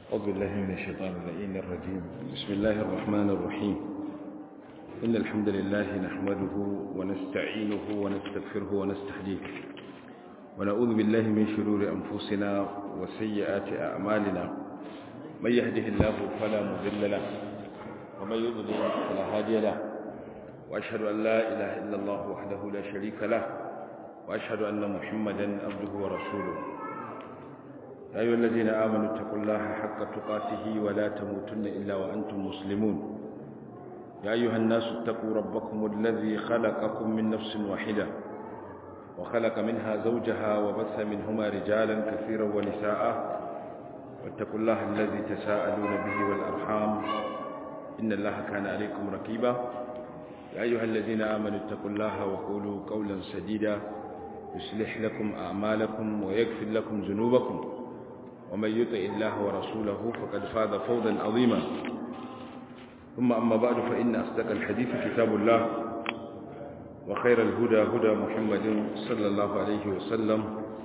أعوذ بالله من الشيطان اللعين الرجيم بسم الله الرحمن الرحيم إن الحمد لله نحمده ونستعينه ونستغفره ونستهديه ونعوذ بالله من شرور أنفسنا وسيئات أعمالنا من يهده الله فلا مضل له ومن يضلل فلا هادي له وأشهد أن لا إله إلا الله وحده لا شريك له وأشهد أن محمدا عبده ورسوله يا أيها الذين آمنوا اتقوا الله حق تقاته ولا تموتن إلا وأنتم مسلمون يا أيها الناس اتقوا ربكم الذي خلقكم من نفس واحدة وخلق منها زوجها وبث منهما رجالا كثيرا ونساء واتقوا الله الذي تساءلون به والأرحام إن الله كان عليكم رقيبا يا أيها الذين آمنوا اتقوا الله وقولوا قولا سديدا يصلح لكم أعمالكم ويغفر لكم ذنوبكم ومن يطع الله ورسوله فقد فاز فوزا عظيما ثم أما بعد فإن أصدق الحديث كتاب الله وخير الهدى هدى محمد صلى الله عليه وسلم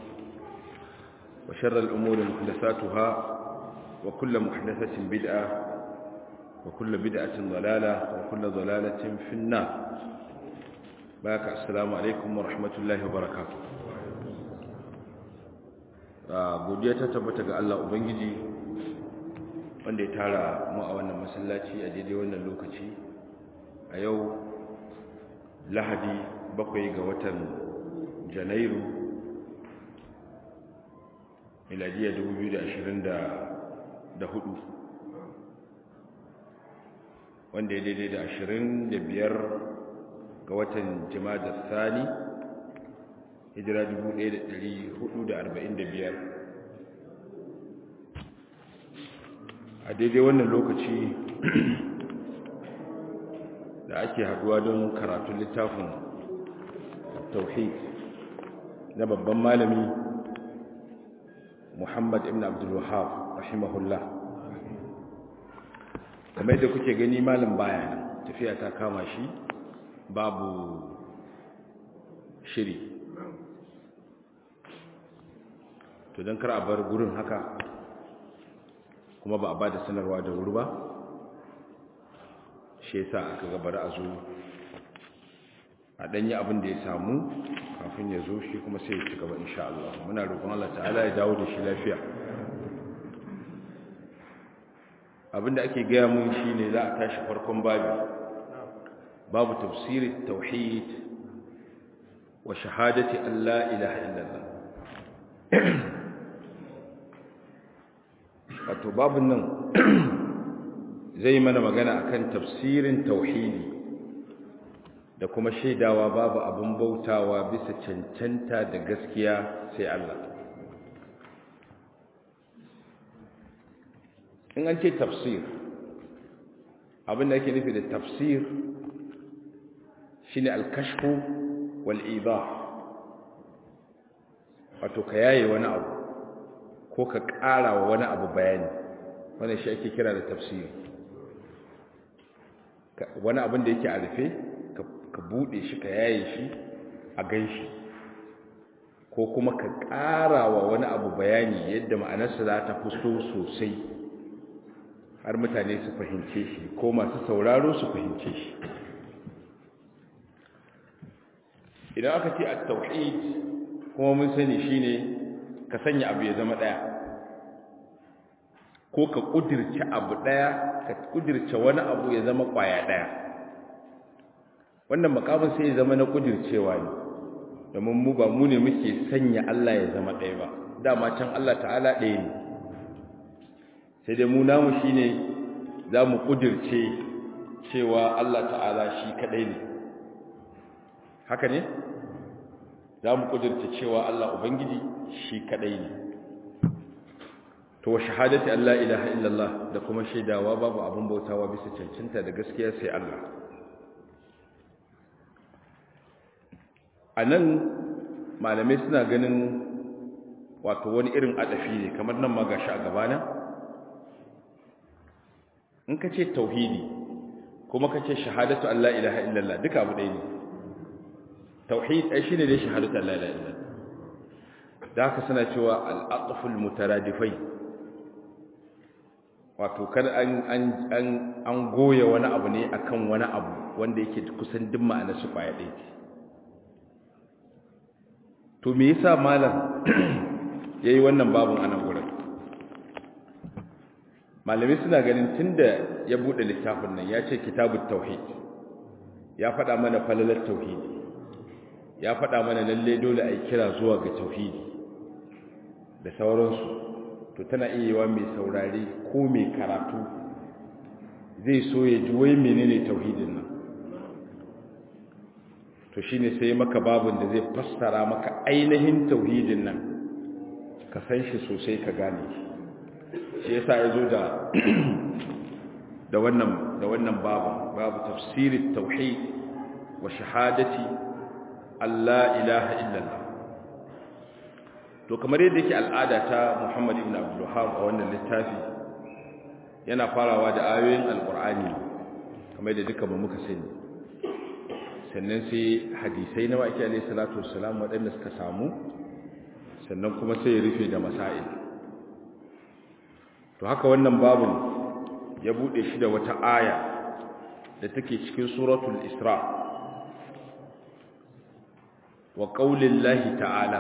وشر الأمور محدثاتها وكل محدثة بدعة وكل بدعة ضلالة وكل ضلالة في النار باك السلام عليكم ورحمة الله وبركاته godiya ta tabbata ga Allah Ubangiji wanda ya tara mu a wannan masallaci a daidai wannan lokaci a yau lahadi bakwai ga watan janairu miladiya 2024 wanda ya daidai da 25 ga watan jima'a sani hijira 1445 a daidai wannan lokaci da ake haduwa don karatun littafin tauhid na babban malami muhammad ibn abdul wahab rahimahullah kamar da kuke gani malam baya tafiya ta kama shi babu shiri to don kar a bar gurin haka kuma ba a ba da sanarwa da wuri ba shi yasa aka gabar a zo a ɗanyi abin da ya samu kafin ya zo shi kuma sai ya ci gaba insha Allah muna roƙon Allah ta'ala ya dawo da shi lafiya abinda ake gaya mun shi ne za a tashi farkon babi babu tafsirin tauhid wa shahadati Allah ilaha illallah wato babin nan zai mana magana akan tafsirin tauhidi da kuma shaidawa babu abin bautawa bisa cancanta da gaskiya sai Allah in an ce tafsir abin da ake nufi da tafsir shine alkashfu wal idah wato ka yaye wani abu ko ka ƙara wa wani abu bayani wannan shi ake kira da tafsiri wani abin da yake a rufe ka buɗe shi ka yaye shi a gan shi ko kuma ka ƙara wa wani abu bayani yadda ma'anarsa za ta fito sosai har mutane su fahimce shi ko masu sauraro su fahimce shi idan aka ce a tauhid kuma mun sani shine ka sanya abu ya zama ɗaya ko ka ƙudirce abu ɗaya ka ƙudirce wani abu ya zama ƙwaya ɗaya wannan makamin sai ya zama na ƙudircewa ne domin mu ba mu ne muke sanya Allah ya zama ɗaya ba dama can Allah ta'ala ɗaya ne sai dai mu namu shi ne za mu ƙudirce cewa Allah ta'ala shi kaɗai ne haka ne za mu ƙudirce cewa Allah Ubangiji shi kadai ne to wa shahadati Allah ilaha illallah da kuma shaidawa babu abin bautawa bisa cancanta da gaskiya sai Allah anan malamai suna ganin wato wani irin adafi ne kamar nan ma gashi a gabana in ka ce tauhidi kuma ka ce shahadatu Allah ilaha illallah duka abu ɗaya ne tauhid ai shine dai shahadatu Allah ilaha illallah da haka suna cewa al'aqful mutaradifai wato kar an an an an goye wani abu ne akan wani abu wanda yake kusan duk ma'anar su kwaya ɗaya ce to me yasa malam yayi wannan babun anan gurin malamai suna ganin tunda ya bude littafin nan ya ce kitabut tauhid ya faɗa mana falalar tauhidi ya faɗa mana lalle dole a yi kira zuwa ga tauhidi da sauransu to tana iya yiwa mai saurari ko mai karatu zai so ya ji wai menene tauhidin nan to shine sai maka babun da zai fassara maka ainihin tauhidin nan ka san shi sosai ka gane shi shi yasa ya zo da da wannan da wannan babu babu tafsirin tauhid wa shahadati Allah ilaha illallah to kamar yadda yake al'ada ta Muhammad ibn Abdul Wahhab a wannan littafi yana farawa da ayoyin alqur'ani kamar yadda duka ba muka sani sannan sai hadisai na waki alayhi salatu wassalam waɗanda suka samu sannan kuma sai ya rufe da masail to haka wannan babun ya bude shi da wata aya da take cikin suratul isra wa qaulillahi ta'ala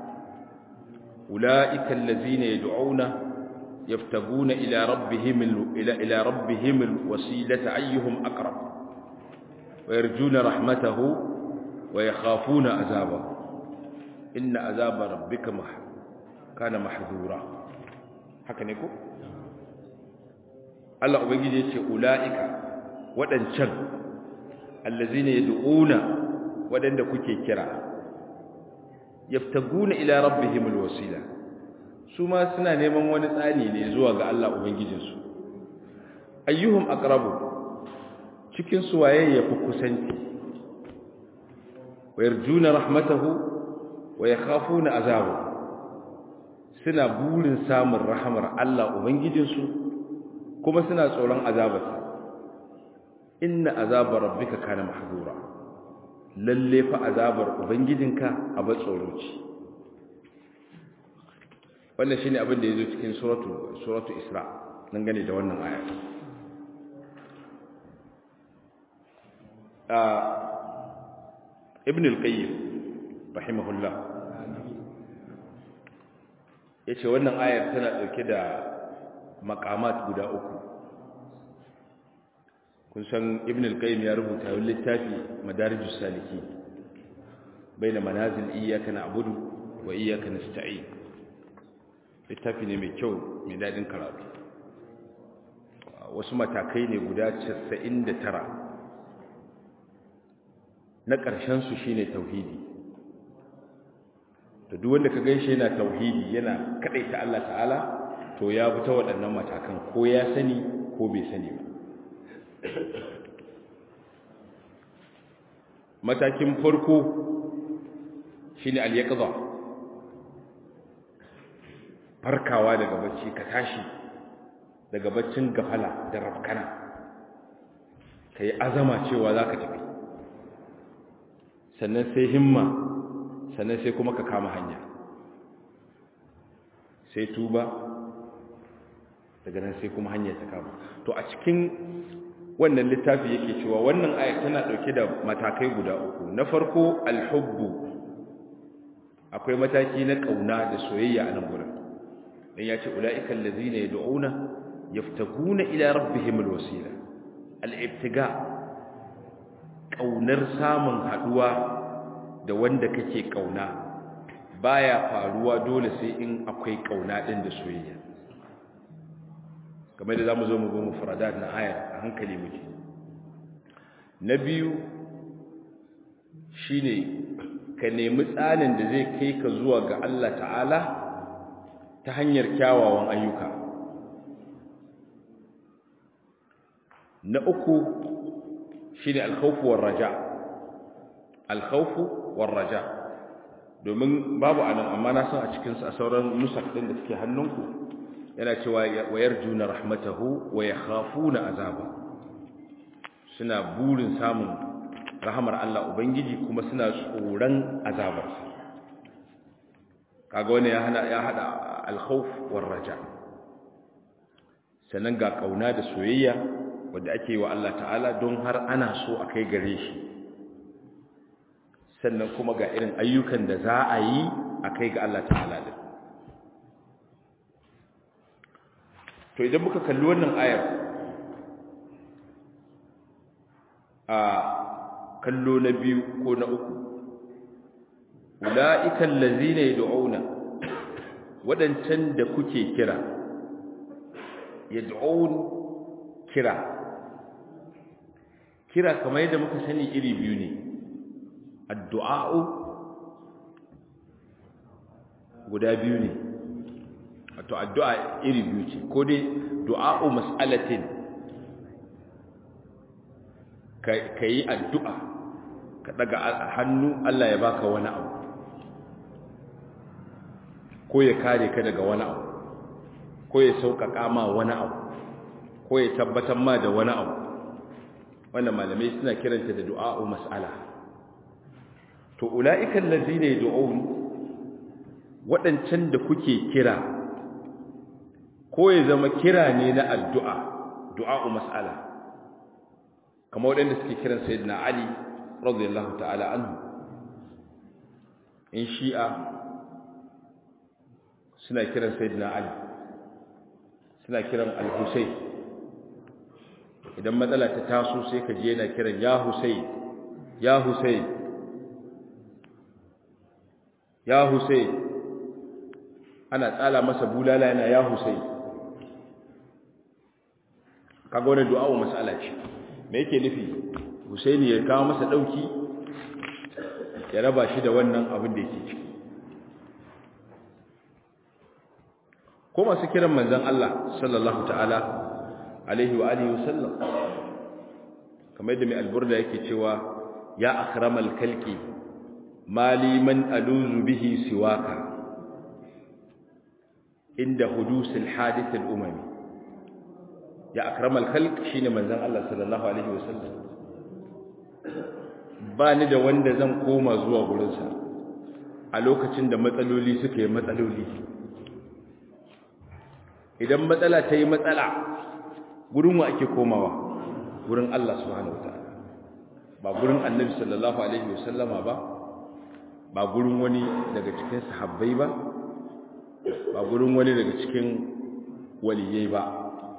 ulaika allazina yad'una yaftabuna ila rabbihim ila ila rabbihim alwasilata ayyuhum aqrab wa yarjuna rahmatahu wa yakhafuna azabahu inna azaba rabbika kana mahdura haka ne ko Allah ubangiji yace ulaika wadancan allazina yad'una wadanda kuke kira yaftaguna ila rabbihim alwasila su ma suna neman wani tsani ne zuwa ga Allah ubangijinsu ayyuhum aqrabu cikin su waye yafi kusanci wayarjuna rahmatahu wa yakhafuna azabu suna burin samun rahamar Allah ubangijinsu kuma suna tsoron azabarsa inna azabar rabbika kana mahdura lalle fa azabar ubangijinka abu tsoro ce wannan shine abin da yazo cikin suratu suratu isra nan gane da wannan aya ibn al-qayyim rahimahullah yace wannan ayar tana dauke da maqamat guda uku kun san ibn al-qayyim ya rubuta wani littafi madarijus saliki baina manazil iyyaka na'budu wa iyyaka nasta'in littafi ne mai kyau mai dadin karatu wasu matakai ne guda 99 na ƙarshen su shine tauhidi to duk wanda ka gaishe yana tauhidi yana kadaita Allah ta'ala to ya bi ta waɗannan matakan ko ya sani ko bai sani ba matakin farko shine al-yaqza farkawa daga bacci ka tashi daga baccin gafala da rafkana kai azama cewa zaka tafi sannan sai himma sannan sai kuma ka kama hanya sai tuba daga nan sai kuma hanya ta kama to a cikin wannan littafi yake cewa wannan aya tana dauke da matakai guda uku na farko alhubbu akwai mataki na kauna da soyayya a nan gurin dan yace ulaika allazina yad'una yaftaguna ila rabbihim alwasila al-ibtiga kaunar samun haduwa da wanda kake kauna baya faruwa dole sai in akwai kauna din da soyayya kamar da zamu zo mu go mufradat na aya a hankali muke na biyu shine ka nemi tsanin da zai kai ka zuwa ga Allah ta'ala ta hanyar kyawawan ayyuka na uku shine al-khawfu war-raja al-khawfu war-raja domin babu anan amma na san a cikin a sauran nusak din da suke hannunku yana cewa wa yarjuna rahmatahu wa yakhafuna azaba suna burin samun rahamar Allah ubangiji kuma suna tsoron azabarsa kaga wani ya hada ya hada al-khawf war-raja sannan ga kauna da soyayya wanda ake yi wa Allah ta'ala don har ana so a kai gare shi sannan kuma ga irin ayyukan da za a yi a kai ga Allah ta'ala din to idan muka kalli wannan ayar a kallo na biyu ko na uku ula'ikan lazina yad'una wadancan da kuke kira yad'un kira kira kamar yadda muka sani iri biyu ne addu'a'u guda biyu ne wato addu'a iri biyu ce ko dai du'a'u mas'alatin ka yi addu'a ka daga hannu Allah ya baka wani abu ko ya kare ka daga wani abu ko ya sauƙaƙa ma wani abu ko ya tabbatar ma da wani abu wannan malamai suna kiranta da du'a'u mas'ala to ula'ikan lazina yad'un waɗancan da kuke kira ko ya zama kira ne na addu'a du'a'u mas'ala kamar waɗanda suke kiran sayyidina ali radiyallahu ta'ala anhu in shi'a suna kiran sayyidina ali suna kiran al-husayn idan matsala ta taso sai ka je yana kiran ya husayn ya husayn ya husayn ana tsala masa bulala yana ya husayn kaga wannan du'a wa mas'ala ce me yake nufi husaini ya kawo masa dauki ya raba shi da wannan abin da yake ciki ko masu kiran manzon Allah sallallahu ta'ala alaihi wa alihi wasallam kamar yadda mai alburda yake cewa ya akramal kalki mali man aluzu bihi siwaka inda hudusil hadith al-umami ya akramal khalq shine manzon Allah sallallahu alaihi wasallam ba ni da wanda zan koma zuwa gurinsa a lokacin da matsaloli suka yi matsaloli idan matsala ta yi matsala gurin wa ake komawa gurin Allah subhanahu wataala ba gurin annabi sallallahu alaihi wasallama ba ba gurin wani daga cikin sahabbai ba ba gurin wani daga cikin waliyai ba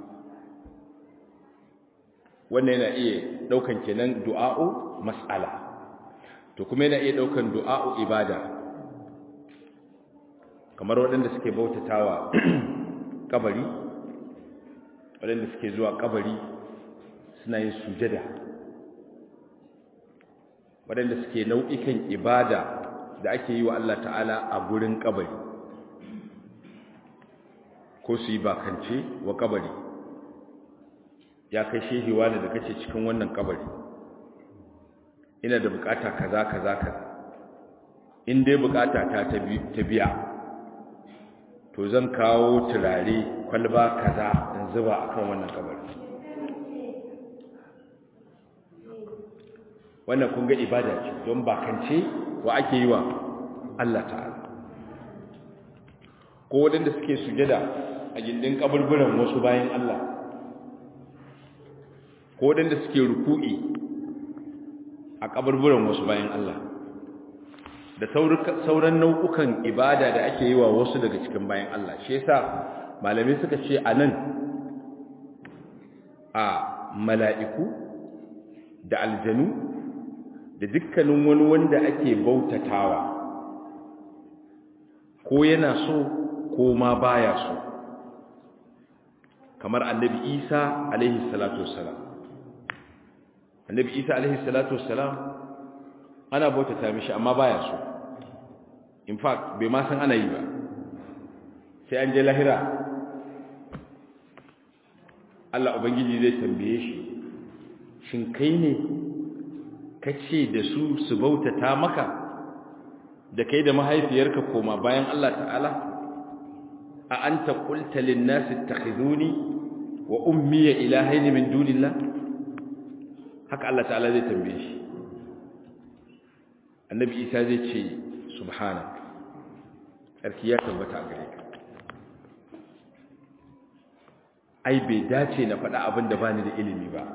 wannan yana iya daukan kenan du'a'u mas'ala to kuma yana iya daukan du'a'u ibada kamar waɗanda suke bautatawa kabari waɗanda suke zuwa kabari suna yin sujada waɗanda suke nau'ikan ibada da ake yi wa Allah ta'ala a gurin kabari ko su yi bakance wa kabari ya kai shehi wani da kace cikin wannan kabari ina da bukata kaza kaza kaza in dai bukata ta ta biya to zan kawo turare kwalba kaza in zuba akan wannan kabari wannan kun ga ibada ce don bakance wa ake yi wa Allah ta'ala ko waɗanda suke sujada a gindin kaburburan wasu bayan Allah ko waɗanda suke ruku'i a kaburburan wasu bayan Allah da sauran nau'ukan ibada da ake yi wa wasu daga cikin bayan Allah shi yasa malamai suka ce a nan a mala'iku da aljanu da dukkanin wani wanda ake bautatawa ko yana so ko ma baya so kamar annabi isa alaihi salatu wassalam annabi isa alaihi salatu wassalam ana bautata mishi amma baya so in fact bai ma san ana yi ba sai an je lahira Allah ubangiji zai tambaye shi shin kai ne kace da su su bautata maka da kai da mahaifiyarka koma bayan Allah ta'ala a anta qulta lin nasi ittakhiduni wa ummi ilahayn min dunillah haka Allah ta'ala zai tambaye shi annabi Isa zai ce subhanak sarki ya tabbata gare ka ai bai dace na faɗa abin da bani da ilimi ba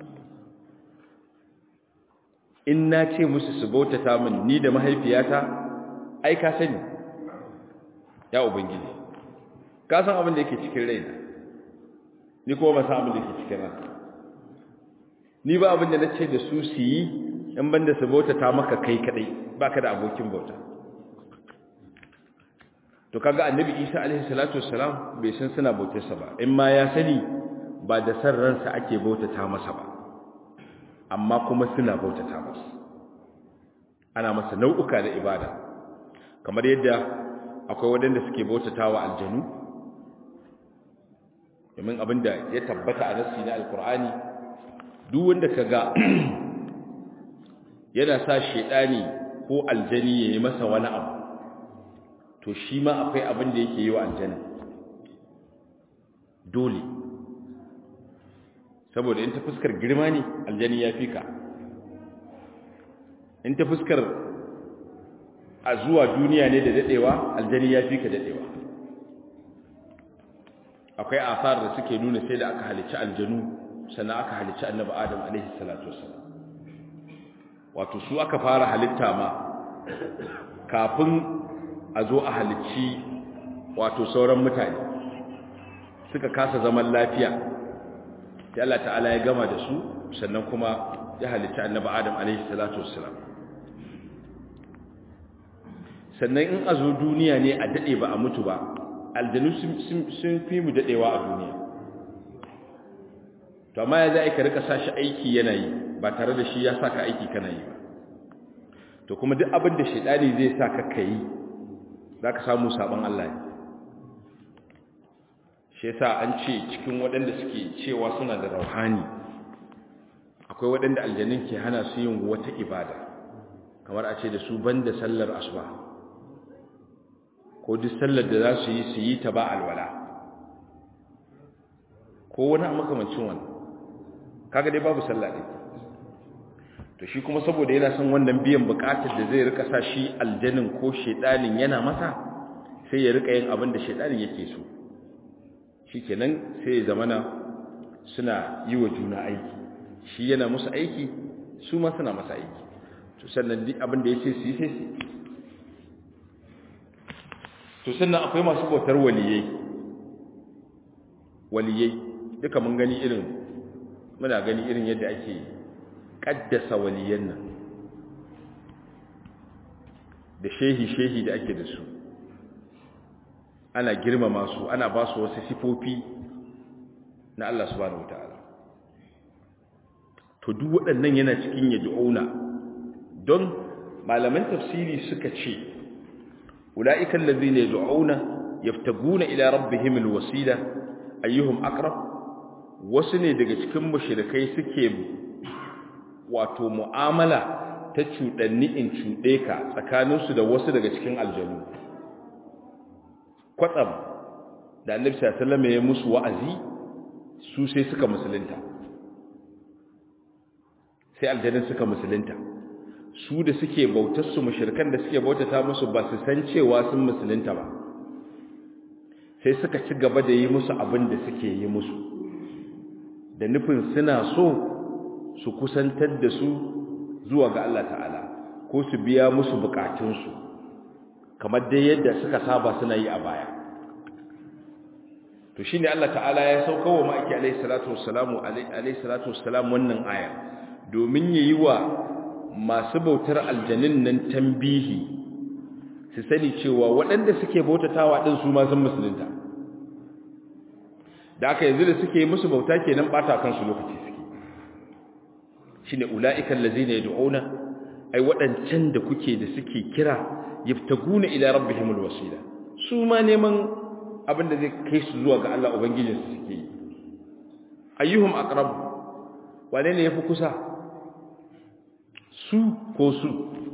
in na ce musu su bautata min ni da mahaifiyata ai ka sani ya ubangiji ka san abin da yake cikin raina ni kuma ba san abin da yake cikin ranka ni ba abin da na ce da su su yi in banda su bautata maka kai kadai baka da abokin bauta to kaga annabi Isa alaihi salatu wassalam bai san suna bautarsa ba in ma ya sani ba da san ransa ake bautata masa ba amma kuma suna bautata masa ana masa nau'uka da ibada kamar yadda akwai wadanda suke bautatawa aljanu domin abinda ya tabbata a nassi na alkur'ani duk wanda kaga yana sa shedani ko aljani yayi masa wani abu to shi ma akwai abin da yake yi wa aljanna dole saboda in ta fuskar girma ne aljani ya fi ka in ta fuskar a zuwa duniya ne da dadewa aljani ya fi ka dadewa akwai asar da suke nuna sai da aka halicci aljanu sannan aka halicci annabi adam alaihi salatu wasallam wato su aka fara halitta ma kafin a zo a halicci wato sauran mutane suka kasa zaman lafiya sai Allah ta'ala ya gama da su sannan kuma ya halicci annabi Adam alaihi salatu wassalam sannan in a zo duniya ne a dade ba a mutu ba aljanu sun fi mu dadewa a duniya to amma ya za ka rika sashi aiki yana yi ba tare da shi ya saka aiki kana yi ba to kuma duk abin da shaidani zai saka kai za ka samu sabon Allah ne shi yasa an ce cikin waɗanda suke cewa suna da rauhani akwai waɗanda aljanin ke hana su yin wata ibada kamar a ce da su banda sallar asuba ko duk sallar da za su yi su yi ta ba alwala ko wani makamancin wani kaga dai babu sallah ɗin to shi kuma saboda yana son wannan biyan bukatar da zai rika sa shi aljanin ko shedanin yana masa sai ya rika yin abin da shedanin yake so shikenan sai ya zamana suna yi wa juna aiki shi yana musu aiki su ma suna masa aiki to sannan duk abin da yace su yi sai su to sannan akwai masu bautar waliyai waliyai duka mun gani irin muna gani irin yadda ake kaddasa waliyan nan da shehi-shehi da ake da su ana girmama su ana ba su wasu sifofi na Allah subhanahu wata'ala to duk waɗannan yana cikin yad'una don malaman tafsiri suka ce ula'ikan ladhina yad'una yaftaguna ila rabbihim alwasila ayyuhum aqrab wasu ne daga cikin mushrikai suke wato mu'amala ta cuɗanni in cuɗe ka tsakaninsu da wasu daga cikin aljanu kwatsam da annabi sallallahu ya musu wa'azi su sai suka musulunta sai aljanun suka musulunta su da suke bautar su mushrikan da suke bautata musu ba su san cewa sun musulunta ba sai suka ci gaba da yi musu abin da suke yi musu da nufin suna so su kusantar da su zuwa ga Allah ta'ala ko su biya musu bukatunsu kamar dai yadda suka saba suna yi a baya to shine Allah ta'ala ya sauka wa ma'aiki alayhi salatu wassalamu alayhi salatu wassalam wannan aya domin yayi wa masu bautar aljanin nan tambihi su sani cewa waɗanda suke bautatawa din su ma sun musulunta da aka yanzu da suke musu bauta kenan bata kansu lokaci suke shine ulaiikal ladzina yad'una ai wadancan da kuke da suke kira yaftaguna ila rabbihimul wasila su ma neman abin da zai kai su zuwa ga Allah ubangijin su suke yi ayyuhum aqrab wane ne yafi kusa su ko su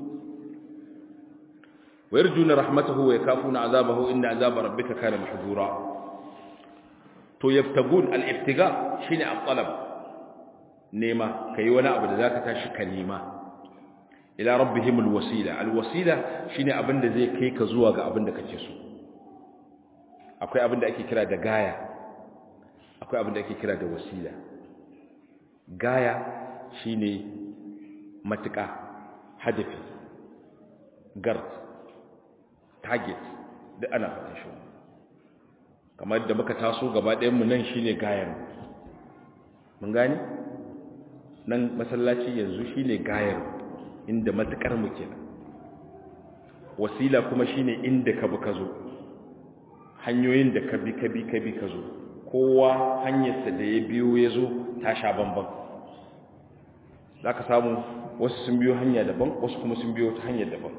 ويرجون رحمته ويخافون عذابه إن عذاب ربك كان محذورا to yabtagun al-ibtiga shine al-talab nema kai wani abu da zaka tashi ka nema ila rabbihim al-wasila al-wasila shine abin da zai kai ka zuwa ga abin da kake so akwai abin da ake kira da gaya akwai abin da ake kira da wasila gaya shine matuƙa hadafi gard target da ana fata shi kamar da muka taso gaba ɗayanmu nan shine gayar mun gani nan masallaci yanzu shine gayar inda matukar mu kenan wasila kuma shine inda ka bi ka zo hanyoyin da ka bi ka bi ka bi ka zo kowa hanyarsa da ya biyo ya zo ta sha bamban za ka samu wasu sun biyo hanya daban wasu kuma sun biyo ta hanyar daban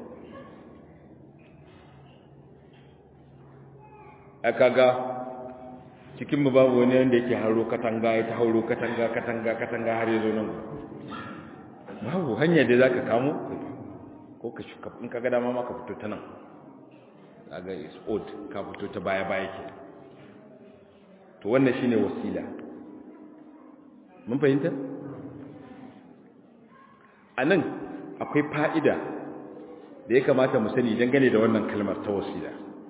aka ga cikinmu babu wani wanda yake haro katanga ya ta hauro katanga katanga katanga har ya zo nan babu hanya da za ka kamo ko ka shuka in ka gada ma ka fito ta nan ga is old ka fito ta baya baya ke to wannan shine wasila mun fahimta anan akwai fa'ida da ya kamata mu sani dangane da wannan kalmar ta wasila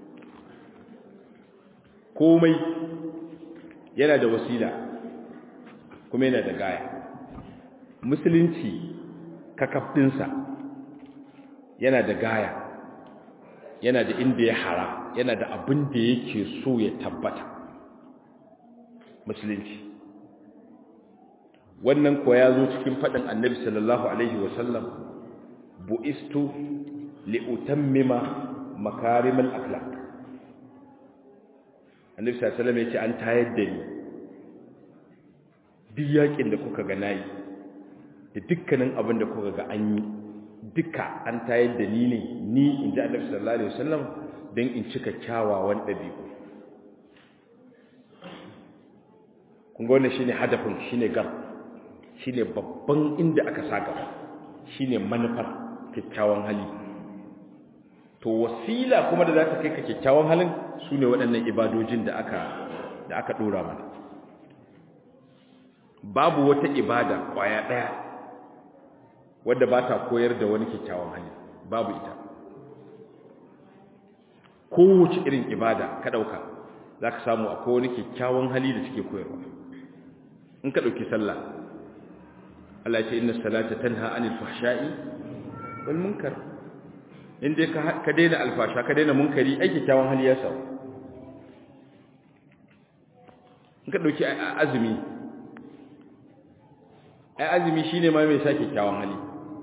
komai yana da wasila kuma yana da gaya musulunci kakafdinsa yana da gaya yana da inda ya hara yana da abin da yake so ya tabbata musulunci wannan kuwa ya zo cikin faɗin annabi sallallahu alaihi wasallam bu'istu li'utammima makarimal akhlaq annabi sallallahu alaihi wasallam ya ce an tayar da ni duk yakin da kuka ga nayi da dukkanin abin da kuka ga an yi duka an tayar da ni ne ni in ji annabi sallallahu alaihi wasallam don in cika kyawawan ɗabi'u kun ga wannan shine hadafin shine gar shine babban inda aka sa gaba shine manufar kyakkyawan hali to wasila kuma da za ta kai ka kyakkyawan halin su ne waɗannan ibadojin da aka da aka ɗora mana babu wata ibada ƙwaya ɗaya wadda ba ta koyar da wani kyakkyawan hali babu ita kowace irin ibada ka ɗauka za ka samu akwai wani kyakkyawan hali da suke koyarwa in ka ɗauki sallah Allah ya ce inna salata tanha anil fahsha'i wal munkar in dai ka daina alfasha ka daina munkari ai kyakkyawan hali ya samu in ka ɗauki azumi ai azumi shine ma mai sa kyakkyawan hali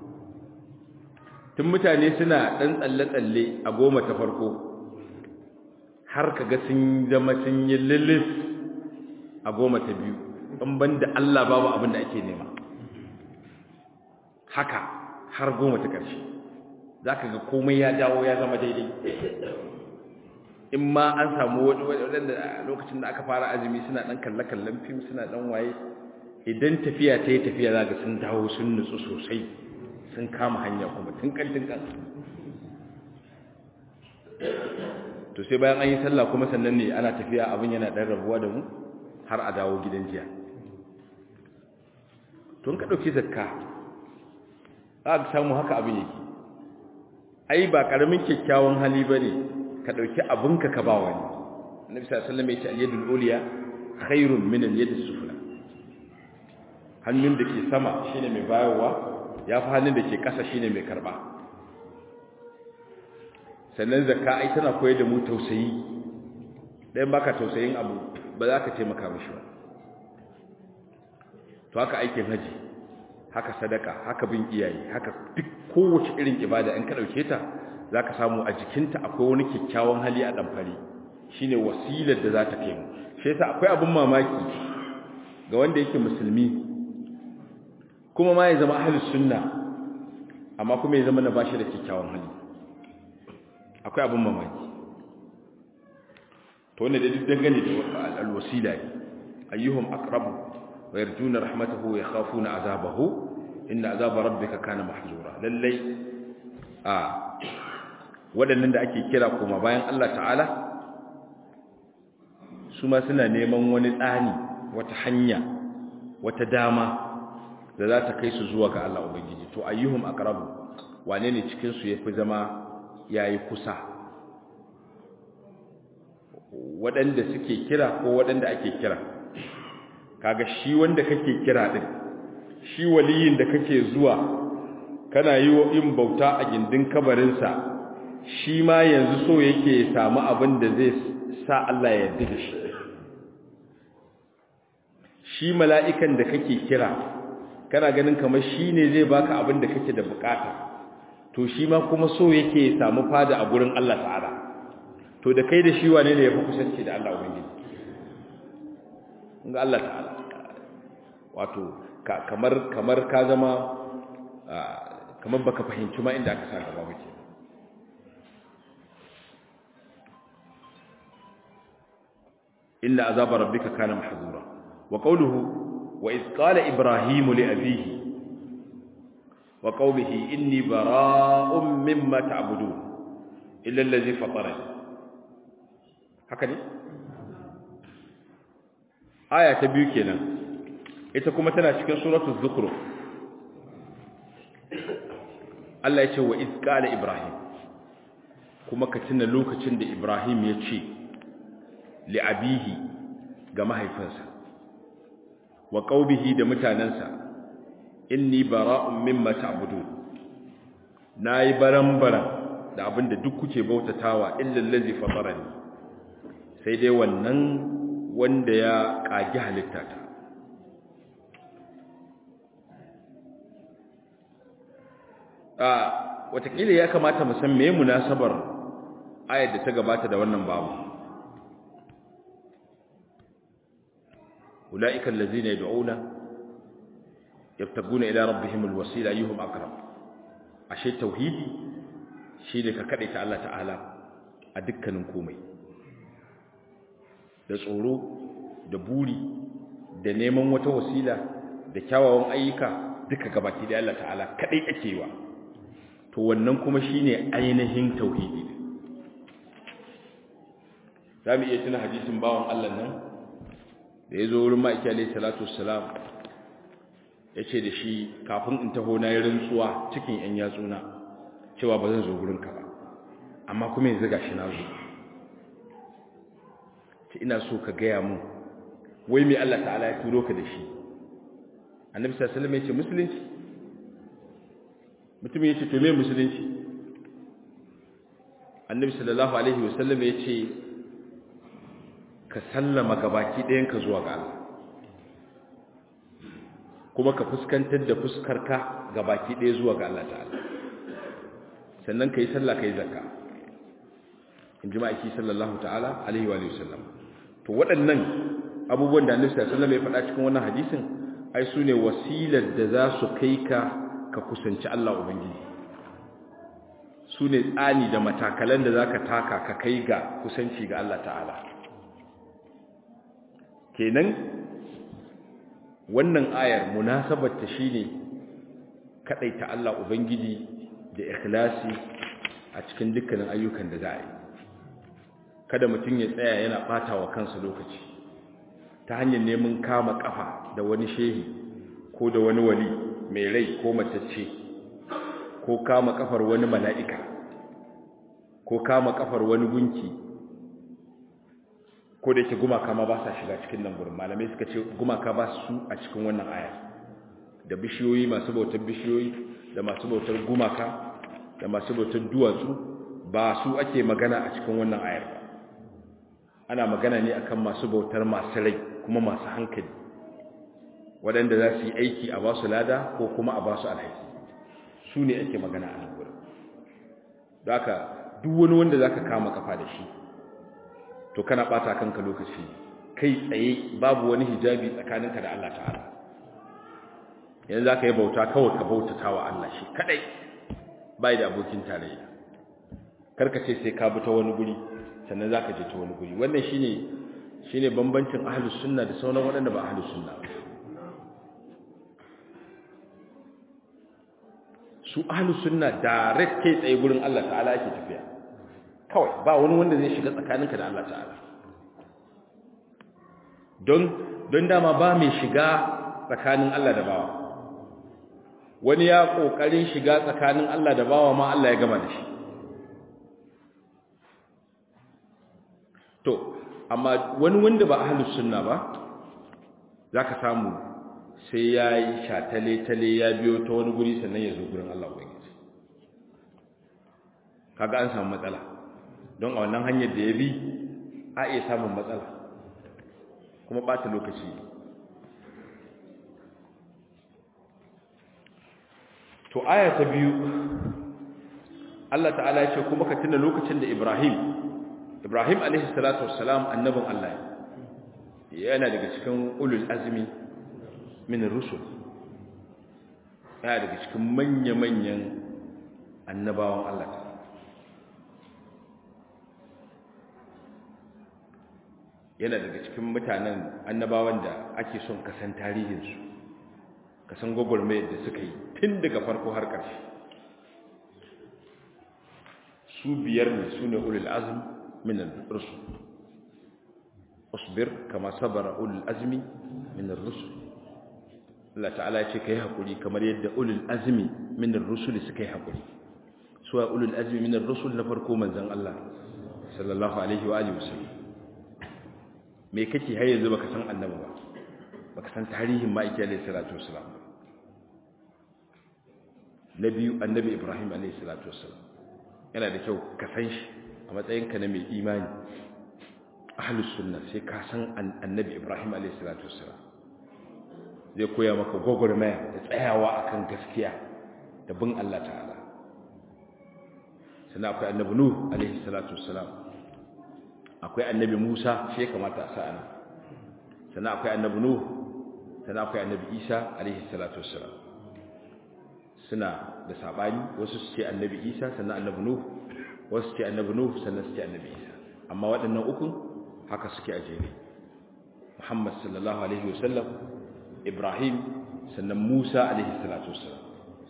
tun mutane suna ɗan tsalle-tsalle a goma ta farko har kaga sun zama sun yi lilis a goma ta biyu in ban da Allah babu abin da ake nema haka har goma ta ƙarshe za ka ga komai ya dawo ya zama daidai in ma an samu waɗanda lokacin da aka fara azumi suna ɗan kalle-kallen fim suna ɗan waye idan tafiya ta yi tafiya za ga sun dawo sun nutsu sosai sun kama hanya kuma tun kantin kan to sai bayan an yi sallah kuma sannan ne ana tafiya abin yana ɗan rabuwa da mu har a dawo gidan jiya tun ka ɗauki zakka za ka samu haka abin yake ai ba ƙaramin kyakkyawan hali ba ne ka ɗauki abinka ka ba wani annabi sallallahu alaihi wasallam ya ce al-yadul uliya khairun min al-yadis sufla hannun da ke sama shine mai bayarwa ya fi hannun da ke ƙasa shine mai karba sannan zakka ai tana koyar da mu tausayi ɗayan baka tausayin abu ba za ka taimaka mishi ba to haka aikin haji haka sadaka haka bin iyaye haka duk kowace irin ibada in ka ɗauke ta za ka samu a jikinta akwai wani kyakkyawan hali a ɗamfari shine wasilar da za ta kai mu shi yasa akwai abin mamaki ga wanda yake musulmi kuma ma ya zama ahlus sunna amma kuma ya zama na bashi da kyakkyawan hali akwai abin mamaki to wanda da duk dangane da alwasila ne ayyuhum aqrabu wa yarjuna rahmatahu wa yakhafuna azabahu inna azaba rabbika kana mahzura lallai a waɗannan da ake kira kuma bayan Allah ta'ala su ma suna neman wani tsani wata hanya wata dama da za ta kai su zuwa ga Allah Ubangiji to ayyuhum aqrabu wane ne cikin su yafi zama yayi kusa waɗanda suke kira ko waɗanda ake kira kaga shi wanda kake kira din shi waliyin da kake zuwa kana yi wa in bauta a gindin kabarinsa shi ma yanzu so yake samu abin da zai sa Allah ya yarda da shi shi mala'ikan da kake kira kana ganin kamar shi ne zai baka abin da kake da bukata to shi ma kuma so yake samu fada a gurin Allah ta'ala to da kai da shi wane ne ya fi kusanci da Allah ubangiji ga Allah ta'ala wato kamar kamar ka zama kamar baka fahimci ma inda aka sa gaba ba inna azaba rabbika kana mahzura wa qawluhu wa iz qala ibrahim li abihi wa qawmihi inni bara'un mimma ta'budun illa allazi fatarani haka ne aya ta biyu kenan ita kuma tana cikin suratul zukhruf Allah ya ce wa iz qala ibrahim kuma ka tuna lokacin da ibrahim ya ce li'abihi ga mahaifinsa wa qaubihi da mutanansa inni bara'un mimma ta'budun nayi baran-baran da abinda duk kuke bautatawa illa allazi fatarani sai dai wannan wanda ya kage halittata a watakila ya kamata mu san meye munasabar ayar da ta gabata da wannan babu ulaika allazina yad'una yabtaguna ila rabbihim alwasila ayyuhum aqrab ashe tauhidi shine ka kade ta Allah ta'ala a dukkanin komai da tsoro da buri da neman wata wasila da kyawawan ayyuka duka gabaki da Allah ta'ala kadai ake wa to wannan kuma shine ainihin tauhidi zamu iya tuna hadisin bawan Allah nan da yazo wurin ma'aiki alayhi salatu wassalam yace da shi kafin in taho na yi rantsuwa cikin yan yatsuna cewa ba zan zo gurin ka ba amma kuma yanzu gashi na zo ce ina so ka gaya mun wai me Allah ta'ala ya turo ka da shi annabi sallallahu alaihi wasallam ya ce musulunci mutum ya ce to me musulunci annabi sallallahu alaihi wasallam ya ce ka sallama gabaki ɗayanka zuwa ga Allah kuma ka fuskantar da fuskarka gabaki ɗaya zuwa ga Allah ta'ala sannan ka yi sallah ka yi zakka in ji ma'aiki sallallahu ta'ala alaihi wa sallam to waɗannan abubuwan da annabi sallallahu alaihi wasallam ya faɗa cikin wannan hadisin ai su ne wasilar da za su kai ka ka kusanci Allah Ubangiji su ne tsani da matakalan da za ka taka ka kai ga kusanci ga Allah ta'ala kenan wannan ayar munasabarta shi ne kaɗaita Allah Ubangiji da ikhlasi a cikin dukkanin ayyukan da za a yi kada mutum ya tsaya yana ɓata wa kansa lokaci ta hanyar neman kama ƙafa da wani shehi ko da wani wali mai rai ko matacce ko kama kafar wani mala'ika ko kama kafar wani gunki ko da yake gumaka ma ba sa shiga cikin nan gurin malamai suka ce gumaka ba su a cikin wannan aya da bishiyoyi masu bautar bishiyoyi da masu bautar gumaka da masu bautar duwatsu ba su ake magana a cikin wannan ayar ba ana magana ne akan masu bautar masu rai kuma masu hankali waɗanda za su yi aiki a ba su lada ko kuma a ba su alhaki su ne ake magana a nan wurin da haka duk wani wanda za ka kama kafa da shi to kana ɓata kanka lokaci kai tsaye babu wani hijabi tsakaninka da Allah ta'ala yanzu za ka yi bauta kawai ka bautata wa Allah shi kaɗai bai da abokin tarayya karka ce sai ka bi ta wani guri sannan za ka je ta wani guri wannan shine shine bambancin ahlus sunna da sauran waɗanda ba ahlus sunna ba su ahlus sunna direct kai tsaye gurin Allah ta'ala yake tafiya kawai ba wani wanda zai shiga tsakaninka da Allah ta'ala don don dama ba mai shiga tsakanin Allah da bawa wani ya kokarin shiga tsakanin Allah da bawa ma Allah ya gama da shi to amma wani wanda ba ahlus sunna ba zaka samu sai ya yi shatale-tale ya biyo ta wani guri sannan ya zo gurin Allah Ubangiji kaga an samu matsala don a wannan hanyar da ya bi a iya samun matsala kuma ɓata lokaci to aya ta biyu Allah ta'ala ya ce kuma ka tuna lokacin da Ibrahim Ibrahim alaihi salatu wassalam annabin Allah yana daga cikin ulul azmi min rusul yana daga cikin manya-manyan annabawan Allah yana daga cikin mutanen annabawan da ake son kasan tarihinsu kasan gwagwarmayar da suka yi tun daga farko har ƙarshe su biyar ne su ne ulul azm min rusul usbir kama sabara ulul azmi min rusul Allah ta'ala ya ce kai hakuri kamar yadda ulul azmi min ar-rusul suka yi hakuri su wa ulul azmi min ar-rusul na farko manzon Allah sallallahu alaihi wa alihi wasallam me kake har yanzu baka san annabi ba baka san tarihin ma'aiki alaihi salatu wasallam nabi annabi Ibrahim alaihi salatu wasallam yana da kyau ka san shi a matsayinka na mai imani ahlus sunna sai ka san annabi Ibrahim alaihi salatu wasallam zai koya maka gwagwarmaya da tsayawa akan gaskiya da bin Allah ta'ala sannan akwai annabi nuh alaihi salatu wassalam akwai annabi musa shi kamata a sa ana sannan akwai annabi nuh sannan akwai annabi isa alaihi salatu wassalam suna da sabani wasu su ce annabi isa sannan annabi nuh wasu su ce annabi nuh sannan su ce annabi isa amma waɗannan ukun haka suke a jere muhammad sallallahu alaihi wasallam Ibrahim sannan Musa alaihi salatu wassalam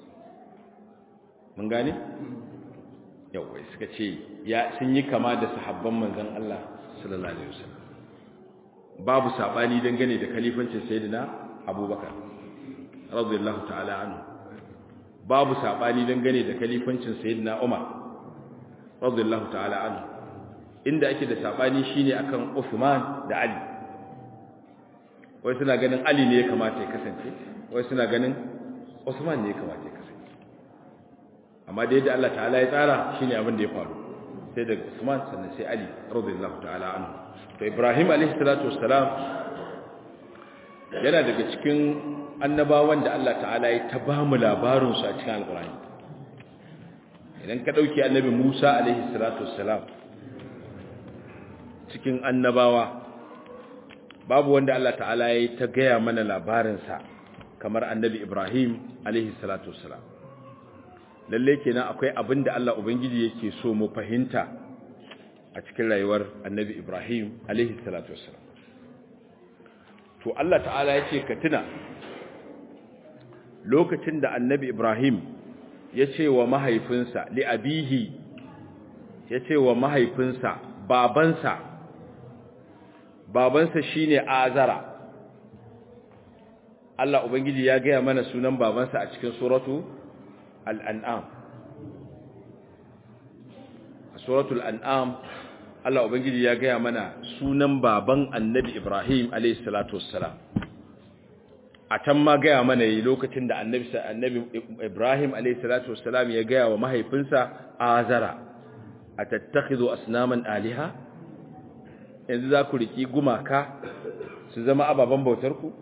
mun gane yawa suka ce ya sun yi kama da sahabban manzon Allah sallallahu alaihi wasallam babu sabani dangane da khalifancin sayyidina Abubakar radiyallahu ta'ala anhu babu sabani dangane da khalifancin sayyidina Umar radiyallahu ta'ala anhu inda ake da sabani shine akan Uthman da Ali wai suna ganin Ali ne ya kamata ya kasance wai suna ganin Usman ne ya kamata ya kasance amma da yadda Allah ta'ala ya tsara shine abin da ya faru sai daga Usman sannan sai Ali radiyallahu ta'ala anhu to Ibrahim alaihi salatu wassalam yana daga cikin annabawan da Allah ta'ala ya ta ba mu labarin su a cikin alqur'ani idan ka dauki annabi Musa alaihi salatu wassalam cikin annabawa babu wanda Allah ta'ala ya ta gaya mana labarinsa kamar annabi Ibrahim alaihi salatu wassalam lalle kenan akwai abin da Allah ubangiji yake so mu fahimta a cikin rayuwar annabi Ibrahim alaihi salatu wassalam to Allah ta'ala ya ce ka tuna lokacin da annabi Ibrahim ya ce wa mahaifinsa li abihi ya ce wa mahaifinsa babansa babansa shine azara Allah ubangiji ya gaya mana sunan babansa a cikin suratu al-an'am a suratul an'am Allah ubangiji ya gaya mana sunan baban annabi Ibrahim alayhi salatu wassalam a can ma gaya mana yi lokacin da annabi annabi Ibrahim alayhi salatu wassalam ya gaya wa mahaifinsa azara atattakhidhu asnaman aliha yanzu za ku riki gumaka su zama ababen bautarku?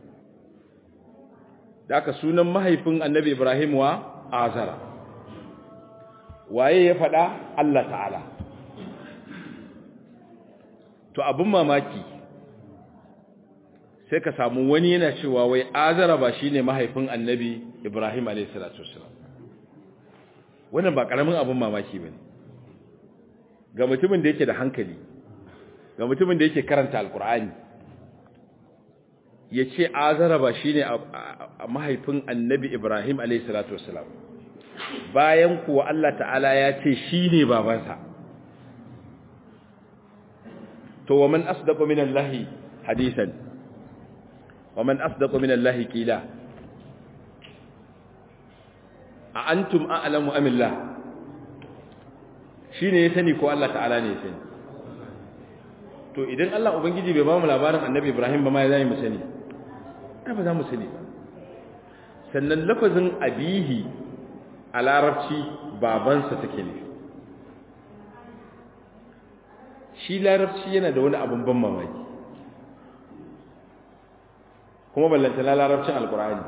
da aka sunan mahaifin annabi Ibrahim wa azara waye ya faɗa Allah ta'ala to abin mamaki sai ka samu wani yana cewa wai azara ba shine mahaifin annabi Ibrahim a.s. wannan ba ƙaramin abin mamaki ba ne ga mutumin da yake da hankali ga mutumin da yake karanta alkur'ani ya ce azara ba shi ne a mahaifin annabi ibrahim a.s. bayan kuwa Allah ta'ala ya ce shi ne babansa to wa man asdaqu min Allah hadisan wa man asdaqu min Allah qila a antum a'lamu am Allah shine ya sani ko Allah ta'ala ne ya sani to idan Allah ubangiji bai ba mu labarin annabi Ibrahim ba ma ya zai mu sani ai ba za mu sani ba sannan lafazin abihi a larabci babansa take nufi shi larabci yana da wani abin ban mamaki kuma ballantana larabcin alkur'ani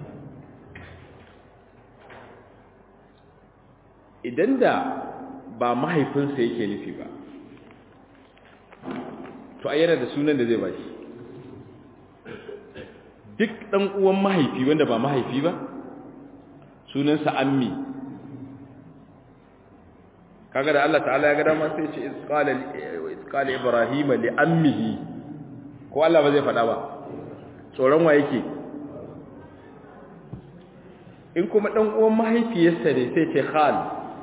idan da ba mahaifinsa yake nufi ba to a yana da sunan da zai ba shi duk ɗan uwan mahaifi wanda ba mahaifi ba sunansa ammi kaga da Allah ta'ala ya ga dama sai ce isqala ibrahim li ammihi ko Allah ba zai faɗa ba tsoron wa yake in kuma ɗan uwan mahaifiyarsa ne sai ce khal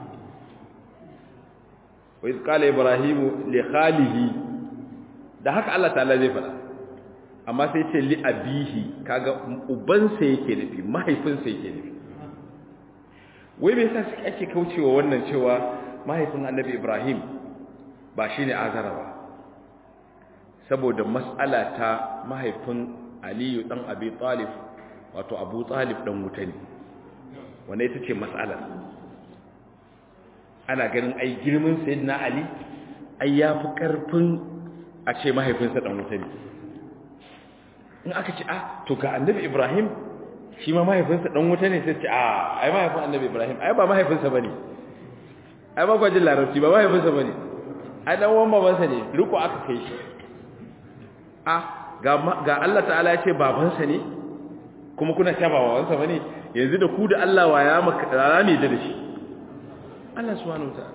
wa isqala ibrahim li khalihi da haka Allah ta'ala zai faɗa amma sai ce li abihi kaga ubansa yake nufi mahaifinsa yake nufi wai me yasa suke ake kaucewa wannan cewa mahaifin annabi Ibrahim ba shine azara ba saboda mas'ala ta mahaifin Aliyu dan Abi Talib wato Abu Talib dan wuta ne wannan ita ce mas'ala ana ganin ai girman sayyidina Ali ai yafi karfin a ce mahaifinsa dan wuta ne in aka ce ah to ga annabi ibrahim shi ma mahaifinsa dan wuta ne sai ce ah ai mahaifin annabi ibrahim ai ba mahaifinsa bane ai ba gwajin larabci ba mahaifinsa bane ai dan uwan babansa ne riko aka kai shi ah ga ga Allah ta'ala ya ce babansa ne kuma kuna cewa babansa bane yanzu da ku da Allah wa ya maka rami da shi Allah subhanahu wa ta'ala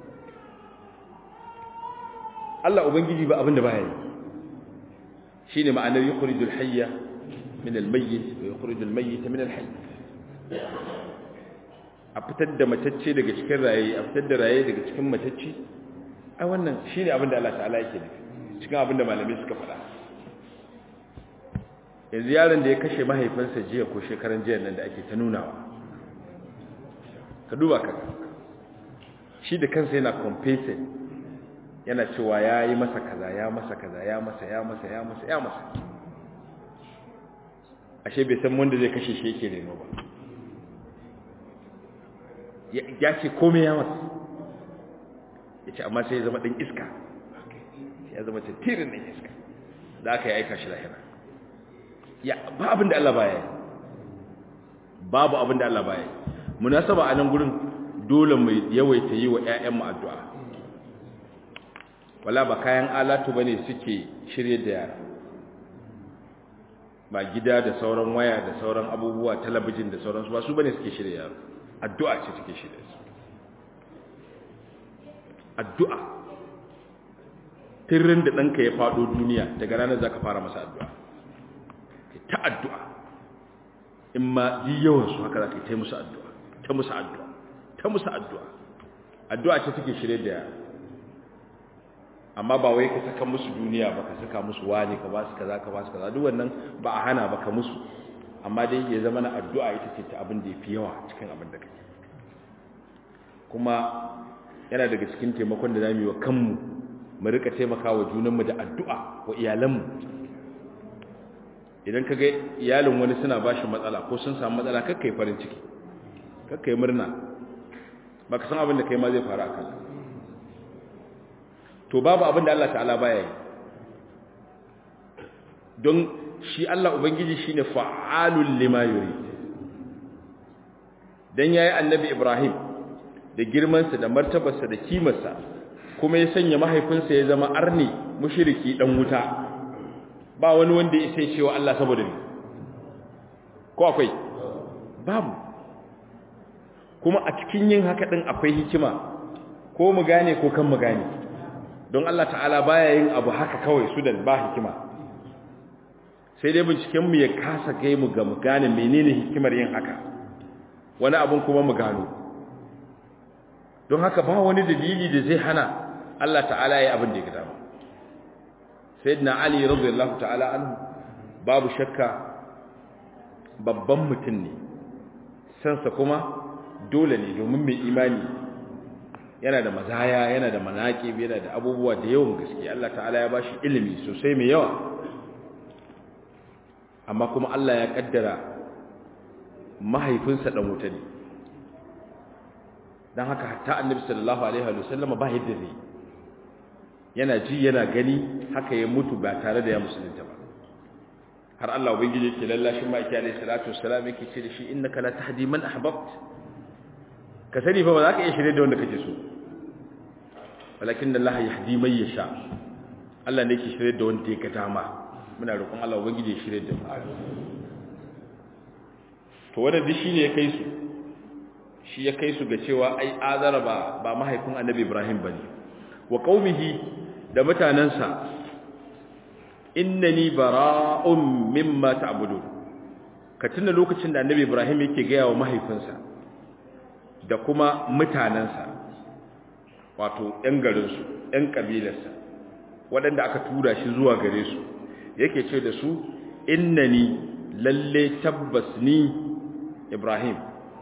Allah ubangiji ba abin da baya yi shine ma'anar yukhrijul hayya min al-mayyit wa yukhrijul mayyita min al-hayy a fitar da matacce daga cikin raye a fitar da raye daga cikin matacce ai wannan shine abin da Allah ta'ala yake nufi cikin abin da malamai suka faɗa yanzu yaron da ya kashe mahaifinsa jiya ko shekaran jiya nan da ake ta nunawa ka duba ka shi da kansa yana compensate yana cewa ya yi masa kaza ya masa kaza ya masa ya masa ya masa ya masa ashe bai san wanda zai kashe shi yake nemo ba ya ce komai ya masa ya ce amma sai ya zama ɗin iska ya zama tattirin ɗin iska da aka yi aika shi lahira ya ba abin da Allah baya yi babu abin da Allah baya yi munasaba a nan gurin dole mai yawaita yi wa 'ya'yanmu addu'a wala ba kayan alatu bane suke shirye da yara ba gida da sauran waya da sauran abubuwa talabijin da sauransu ba su bane suke shirye yaro addu'a ce suke shirye su addu'a tirrin da ɗanka ya faɗo duniya daga ranar za ka fara masa addu'a ta addu'a in ma yi yawansu haka za ka yi ta musu addu'a ta musu addu'a ta musu addu'a addu'a ce suke shirye da yara amma ba wai ka saka musu duniya ba ka saka musu wani ka ba su kaza ka ba su kaza duk wannan ba a hana ba ka musu amma dai ya zama na addu'a ita ce ta abin da ya fi yawa cikin abin da kake kuma yana daga cikin taimakon da zamu yi wa kanmu mu rika taimakawa junanmu da addu'a wa iyalanmu idan ka ga iyalin wani suna ba shi matsala ko sun samu matsala kakka yi farin ciki kakka yi murna ba ka san abin da kai ma zai faru a kanka to babu abin da Allah ta'ala baya yi don shi Allah ubangiji shine fa'alul lima yurid dan yayi annabi Ibrahim da girmansa da martabarsa da kimarsa kuma ya sanya mahaifinsa ya zama arni mushriki dan wuta ba wani wanda ya sai cewa Allah saboda ni ko akwai babu kuma a cikin yin haka din akwai hikima ko mu gane ko kan mu gane don Allah ta'ala baya yin abu haka kawai su da ba hikima sai dai binciken mu ya kasa gai mu ga mu gane menene hikimar yin haka wani abun kuma mu gano don haka ba wani dalili da zai hana Allah ta'ala ya abin da ya gida sayyidina ali radiyallahu ta'ala anhu babu shakka babban mutum ne sansa kuma dole ne domin mai imani yana da mazaya yana da manaƙib yana da abubuwa da yawan gaske Allah ta'ala ya bashi ilimi sosai mai yawa amma kuma Allah ya kaddara mahaifinsa dan wuta ne dan haka hatta annabi sallallahu alaihi wa sallama ba yadda zai yana ji yana gani haka ya mutu ba tare da ya musulunta ba har Allah ubangiji yake lallashin maki alaihi salatu wassalam yake ce da shi innaka la tahdi man ahbabt ka sani fa ba za ka iya shirye da wanda kake so walakin Allah yahdi man yasha Allah ne yake shirye da wanda yake dama muna roƙon Allah ubangiji ya shirye da mu to wannan dishi ne ya kai su shi ya kai su ga cewa ai azara ba ba mahaifin annabi Ibrahim bane wa qaumihi da mutanansa innani bara'un mimma ta'budun ka tuna lokacin da annabi Ibrahim yake ga yawa mahaifinsa da kuma mutanansa wato ɗan garinsu ɗan ƙabilarsa waɗanda aka tura shi zuwa gare su yake ce da su innani lalle tabbas ni Ibrahim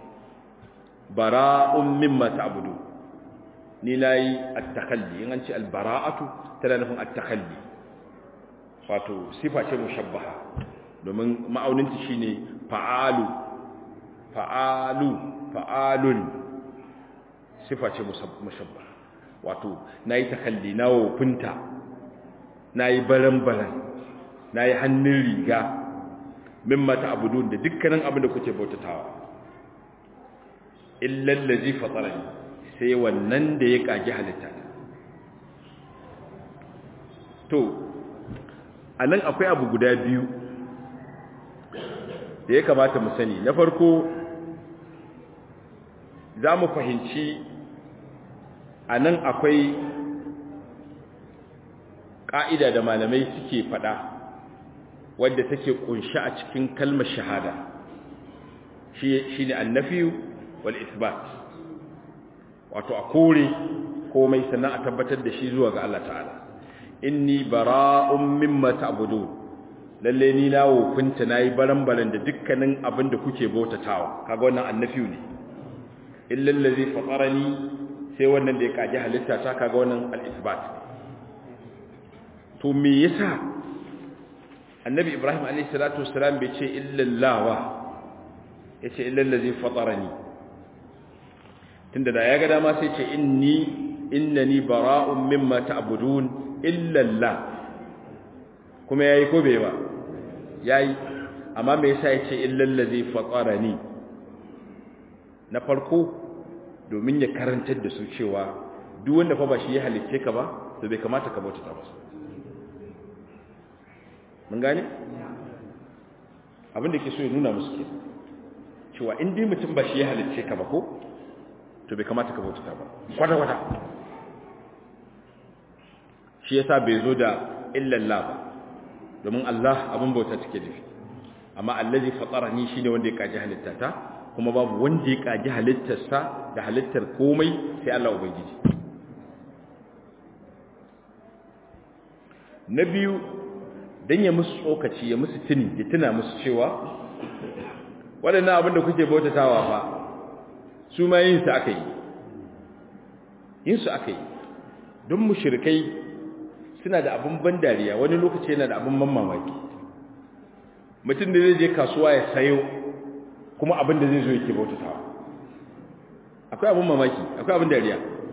bara'un mimma ta'budu ni nayi at-takhalli in an ce al-bara'atu tana nufin at-takhalli wato sifa ce mushabbaha domin ma'auninta shine fa'alu fa'alu fa'alun sifa ce mushabbaha wato nayi takalli na wofinta nayi baran-baran nayi hannun riga mimma ta'budun da dukkanin abin da kuke bautatawa illa allazi fatarani sai wannan da ya kage halitta to anan akwai abu guda biyu da ya kamata mu sani na farko za mu fahimci a nan akwai ƙa'ida da malamai suke faɗa wadda take ƙunshi a cikin kalmar shahada shi ne annafiyu wal isbat wato a kore komai sannan a tabbatar da shi zuwa ga Allah ta'ala inni bara'un mimma ta'budun lalle ni na wofinta nayi baran-baran da dukkanin abin da kuke bautatawa kaga wannan annafiyu ne illa allazi fatarani sai wannan da ya kaji halitta ta kaga wannan al-isbat to me yasa annabi ibrahim alayhi salatu wassalam bai ce illa allawa yace illa allazi fatarani tunda da ya ga dama sai ce inni innani bara'un mimma ta'budun illa allah kuma yayi ko bai ba yayi amma me yasa yace illa allazi fatarani na farko domin ya karantar da su cewa duk wanda fa ba shi ya halicce ka ba to bai kamata ka bauta masa mun gane abin da ke so ya nuna musu ke cewa in dai mutum ba shi ya halicce ka ba ko to bai kamata ka bauta ba kwata kwata shi yasa bai zo da illallah ba domin Allah abin bauta take nufi amma allazi fatarani shine wanda ya kaji halittata kuma babu wanda ya kaji halittarsa da halittar komai sai Allah ubangiji na biyu dan ya musu tsokaci ya musu tuni ya tuna musu cewa waɗannan abin da kuke bautatawa fa su ma yin su aka yi yin su aka yi don mushrikai suna da abin ban dariya wani lokaci yana da abin ban mamaki mutum da zai je kasuwa ya sayo kuma abin da zai zo yake bautatawa akwai abin mamaki akwai abin dariya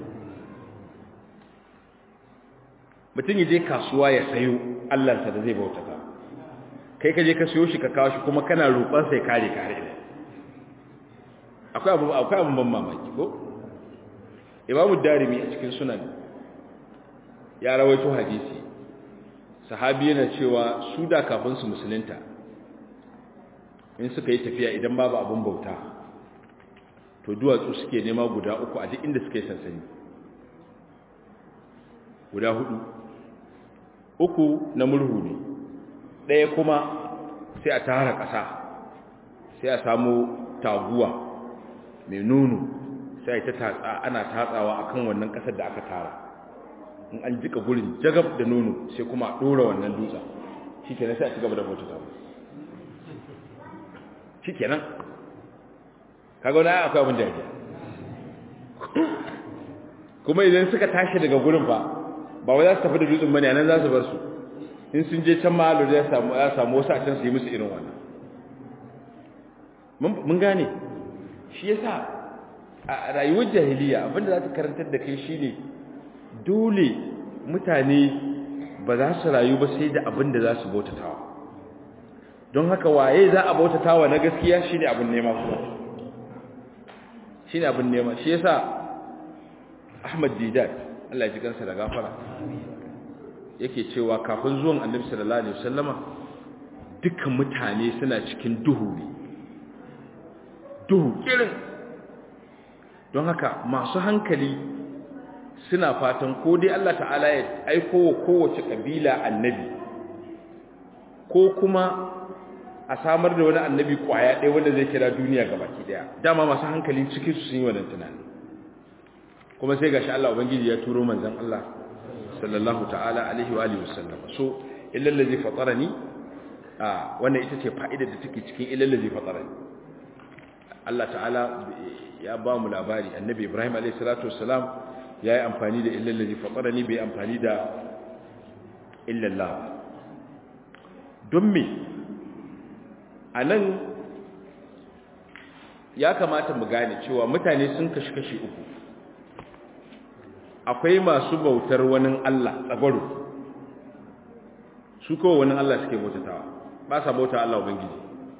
mutum ya je kasuwa ya sayo allansa da zai bautata kai ka je ka sayo shi ka kawo shi kuma kana roƙon sai kare ka har ila akwai abin akwai abin ban mamaki ko imamu darimi a cikin sunan ya rawaito hadisi sahabi yana cewa su da kafin su musulunta in suka yi tafiya idan babu abin bauta to duwatsu suke nema guda uku a duk inda suka yi sansani guda hudu uku na murhu ne ɗaya kuma sai a tara ƙasa sai a samu taguwa mai nono sai ta tatsa ana tatsawa akan wannan ƙasar da aka tara in an jika gurin jagab da nono sai kuma a ɗora wannan dutsen shi kenan sai a ci gaba da bauta ta shi kenan kaga wani akwai abin da kuma idan suka tashi daga gurin ba ba wai za su tafi da dutsen bane nan za su bar su in sun je can ma ya samu ya samu wasu a can su yi musu irin wannan mun gane shi yasa a rayuwar jahiliya abinda za ta karantar da kai shine dole mutane ba za su rayu ba sai da abinda za su bautatawa don haka waye za a bautatawa na gaskiya shine abin nema kuma shine abin nema shi yasa Ahmad Didat Allah ya ji kansa da gafara yake cewa kafin zuwan Annabi sallallahu alaihi wasallama dukkan mutane suna cikin duhu ne duhu kirin don haka masu hankali suna fatan ko dai Allah ta'ala ya aiko wa kowace kabila annabi ko kuma a samar da wani annabi kwaya ɗaya wanda zai kira duniya gabaki ɗaya dama masu hankali cikin su sun yi wannan tunani kuma sai gashi Allah ubangiji ya turo manzon Allah sallallahu ta'ala alaihi wa alihi wasallam so illal ladzi fatarani a wannan ita ce fa'idar da take cikin illal ladzi fatarani Allah ta'ala ya ba mu labari annabi Ibrahim alaihi salatu wassalam yayi amfani da illal ladzi fatarani bai amfani da illallah don me anan ya kamata mu gane cewa mutane sun kashi kashi uku akwai masu bautar wani Allah tsagwaro su kowa wani Allah suke bautatawa ba sa bauta Allah ubangiji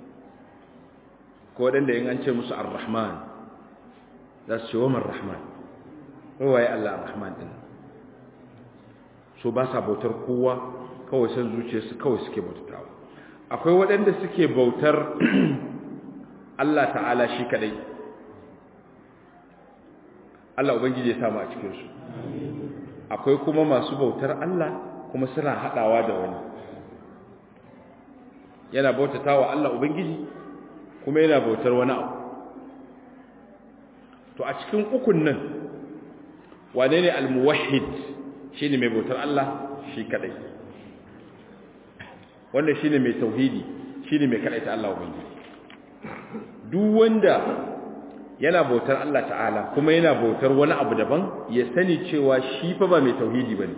ko wadanda yin an ce musu ar-rahman za su ce wa rahman waye Allah ar-rahman din so ba sa bautar kowa kawai san zuciyarsu kawai suke bautatawa akwai waɗanda suke bautar Allah ta'ala shi kadai Allah ubangiji ya samu a cikinsu akwai kuma masu bautar Allah kuma suna haɗawa da wani yana bautatawa Allah ubangiji kuma yana bautar wani abu to a cikin ukun nan wane ne almuwahhid shine mai bautar Allah shi kadai wanda shine mai tauhidi shine mai kadaita Allah ubangiji duk wanda yana bautar Allah ta'ala kuma yana bautar wani abu daban ya sani cewa shi fa ba mai tauhidi bane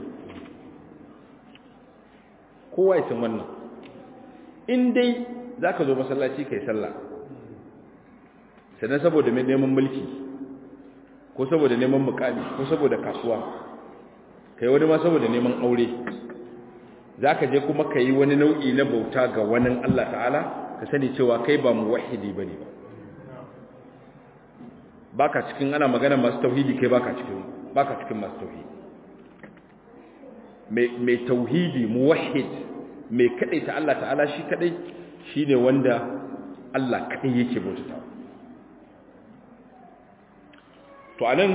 kowa ya san wannan in dai zaka zo masallaci kai sallah sannan saboda mai neman mulki ko saboda neman mukami ko saboda kasuwa kai wani ma saboda neman aure zaka je kuma kai wani nau'i na bauta ga wani Allah ta'ala ka sani cewa kai ba muwahhidi bane ba baka cikin ana magana masu tauhidi kai baka cikin baka cikin masu tauhidi mai mai tauhidi muwahhid mai ta Allah ta'ala shi kadai shine wanda Allah kadai yake bautawa to anan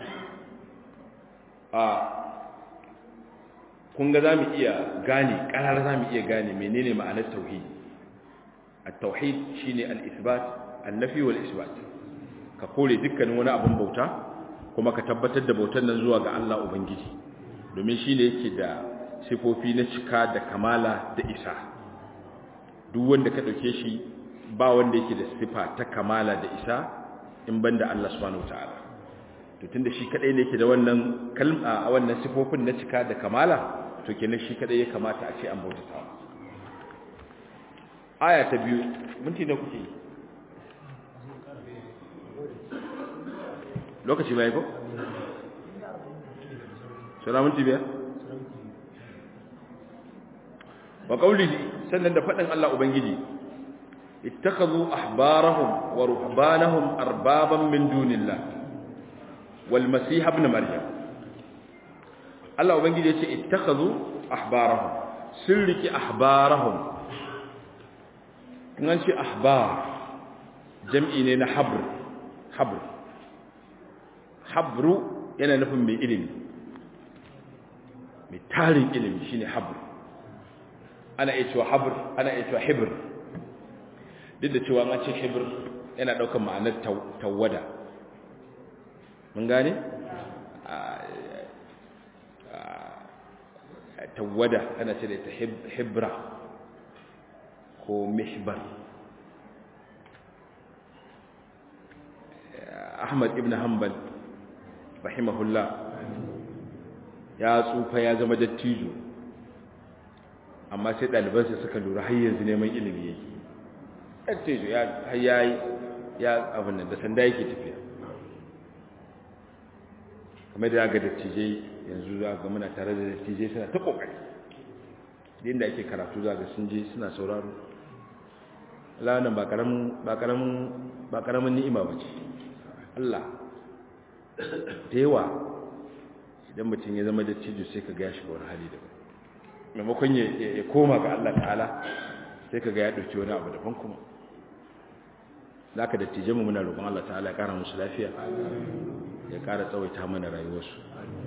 a kun ga zamu iya gane karar zamu iya gane menene ma'anar tauhidi at-tauhid shine al-isbat an-nafi wal-isbat ka kore dukkanin wani abin bauta kuma ka tabbatar da bautar nan zuwa ga Allah Ubangiji domin shi ne yake da sifofi na cika da kamala da isa duk wanda ka ɗauke shi ba wanda yake da sifa ta kamala da isa in banda Allah subhanahu wataala to tunda shi kadai ne yake da wannan kalma a wannan sifofin na cika da kamala to kenan shi kadai ya kamata a ce an bautata aya ta biyu minti na kuke yi lokaci bai ko? sura minti biyar? wa qawlihi sannan da fadin Allah ubangiji ittakhadhu ahbarahum wa ruhbanahum arbaban min dunillah wal masih ibn maryam Allah ubangiji yace ittakhadhu ahbarahum sirriki ahbarahum kan ce ahbar jam'i ne na habr habr habru yana nufin mai ilimi mai tarin ilimi shine habr ana iya cewa habr ana iya cewa hibr duk da cewa an ce hibr yana daukar ma'anar tawada mun gane tawada ana ce da ita hibra ko mihbar Ahmad ibn Hanbal rahimahullah ya tsufa ya zama dattijo amma sai ɗalibansa suka lura har yanzu neman ilimi yake ɗan tejo ya ya abin nan da sanda yake tafiya kamar da ga dattijai yanzu za ga muna tare da dattijai suna ta ƙoƙari da inda ake karatu za ga sun je suna sauraro lanan ba ƙaramin ni'ima ba ce Allah da yawa idan mutum ya zama dattijo sai ka gaya shiga wani hali daban maimakon ya koma ga Allah ta'ala sai ka ga ya ɗauki wani abu daban kuma za ka dattije mu muna roƙon Allah ta'ala ya ƙara musu lafiya ya ƙara tsawaita mana rayuwarsu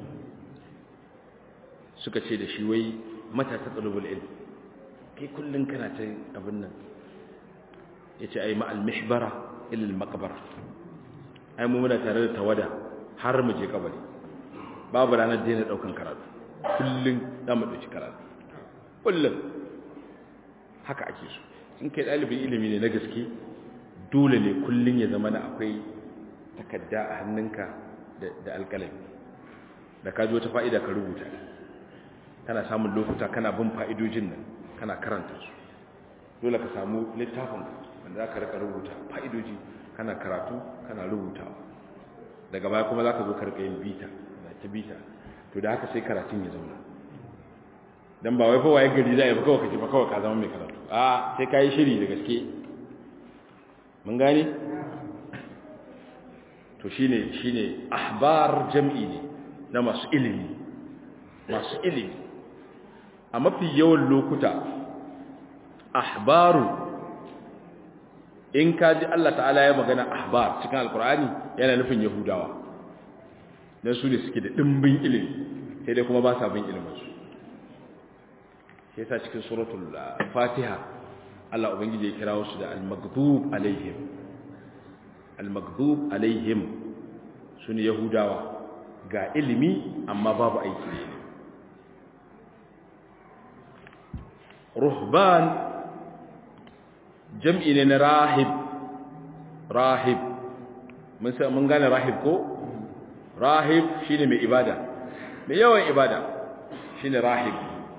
suka ce da shi wai mata ta tsalubul ilm kai kullum kana ta abin nan ya ce ai ma'al mihbara ilil makabara ai mu muna tare da tawada har mu je kabari babu ranar daina ɗaukan karatu kullum za mu ɗauki karatu kullum haka ake so in kai ɗalibin ilimi ne na gaske dole ne kullum ya zama na akwai takadda a hannunka da alƙalami da ka ji wata fa'ida ka rubuta kana samun lokuta kana bin fa'idojin nan kana karanta su dole ka samu littafin wanda za ka rika rubuta fa'idoji kana karatu kana rubutawa daga baya kuma za ka zo karka yin bita ta bita to da haka sai karatun ya zauna don ba wai fawaye gari za a yi ba kawai kaji ba kawai ka zama mai karatu a sai ka yi shiri da gaske mun gane to shine shine ahbar jam'i ne na masu ilimi masu ilimi a mafi yawan lokuta ahbaru in ka ji Allah ta'ala ya magana ahbar cikin alkur'ani yana nufin yahudawa don su ne suke da ɗimbin ilimi sai dai kuma ba sa bin iliminsu sai sa cikin suratul fatiha Allah ubangiji ya kira wasu da al-maghdub alaihim al-maghdub alaihim su ne yahudawa ga ilimi amma babu aiki ne ruhban jam'i ne na rahib rahib mun gane rahib ko rahib shine mai ibada mai yawan ibada shine rahib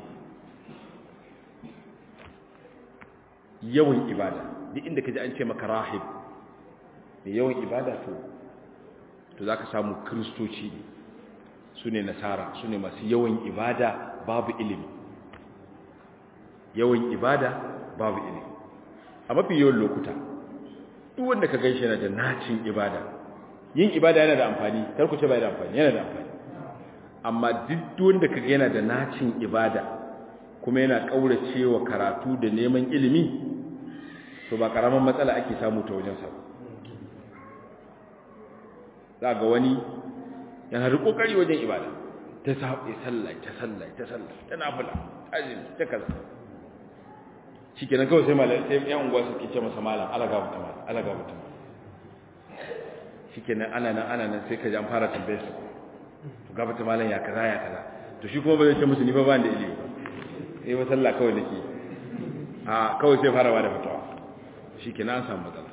yawan ibada duk inda kaji an ce maka rahib mai yawan ibada to to zaka samu kristoci ne su ne nasara su ne masu yawan ibada babu ilimi yawan ibada babu ilimi a mafi yawan lokuta duk wanda ka gaishe yana da nacin ibada yin ibada yana da amfani karku ce bai da amfani yana da amfani amma duk wanda ka ga yana da nacin ibada kuma yana kauracewa karatu da neman ilimi to ba karaman matsala ake samu ta wajen sa za ga wani yana da kokari wajen ibada ta sa'i sallah ta sallah ta sallah ta nafila azumi ta kaza shikenan kawai sai malai sai yan unguwa suke ce masa malam alaga mutum alaga mutum shikenan ana nan ana nan sai ka ji an fara tambaye su to gaba ta malam ya kaza ya kaza to shi kuma ba zai ce musu ni fa ba da ilimi ba eh ba sallah kawai nake a kawai sai fara bada fatawa shikenan an samu matsala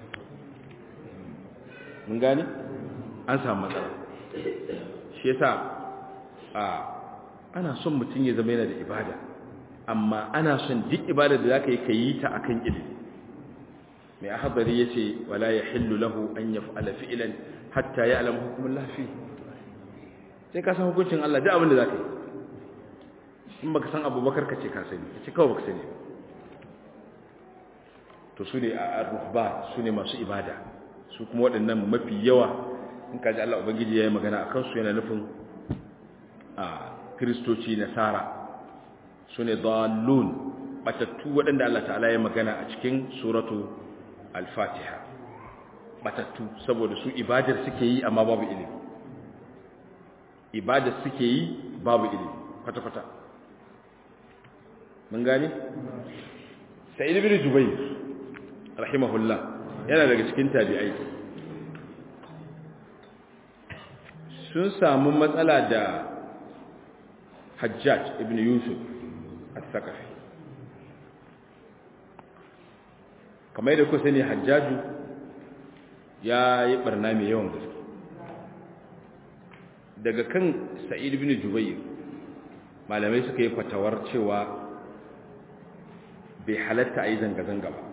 mun gane an samu matsala shi yasa a ana son mutum ya zama yana da ibada amma ana son duk ibada da zaka yi ka yi ta akan ilimi mai ahadari yace wala yahillu lahu an yaf'ala fi'lan hatta ya'lam hukmullah fi sai ka san hukuncin Allah duk abin da zaka yi in baka san Abubakar kace ka sani kace kawai baka sani to su ne a ruhba su ne masu ibada su kuma waɗannan mafi yawa in kaji Allah ubangiji yayi magana akan su yana nufin a kristoci nasara su ne dallun batattu waɗanda Allah ta'ala ya magana a cikin suratu al-fatiha batattu saboda su ibadar suke yi amma babu ilimi ibadar suke yi babu ilimi kwata-kwata mun gane? sa'id ibn jubayr rahimahullah yana daga cikin tabi'ai sun samu matsala da hajjaj ibn yusuf al-sakafi kamar da kusa ne hajjaju ya yi barna mai yawan gaske daga kan sa'id ibn jubayr malamai suka yi fatawar cewa bai halatta a yi zanga-zanga ba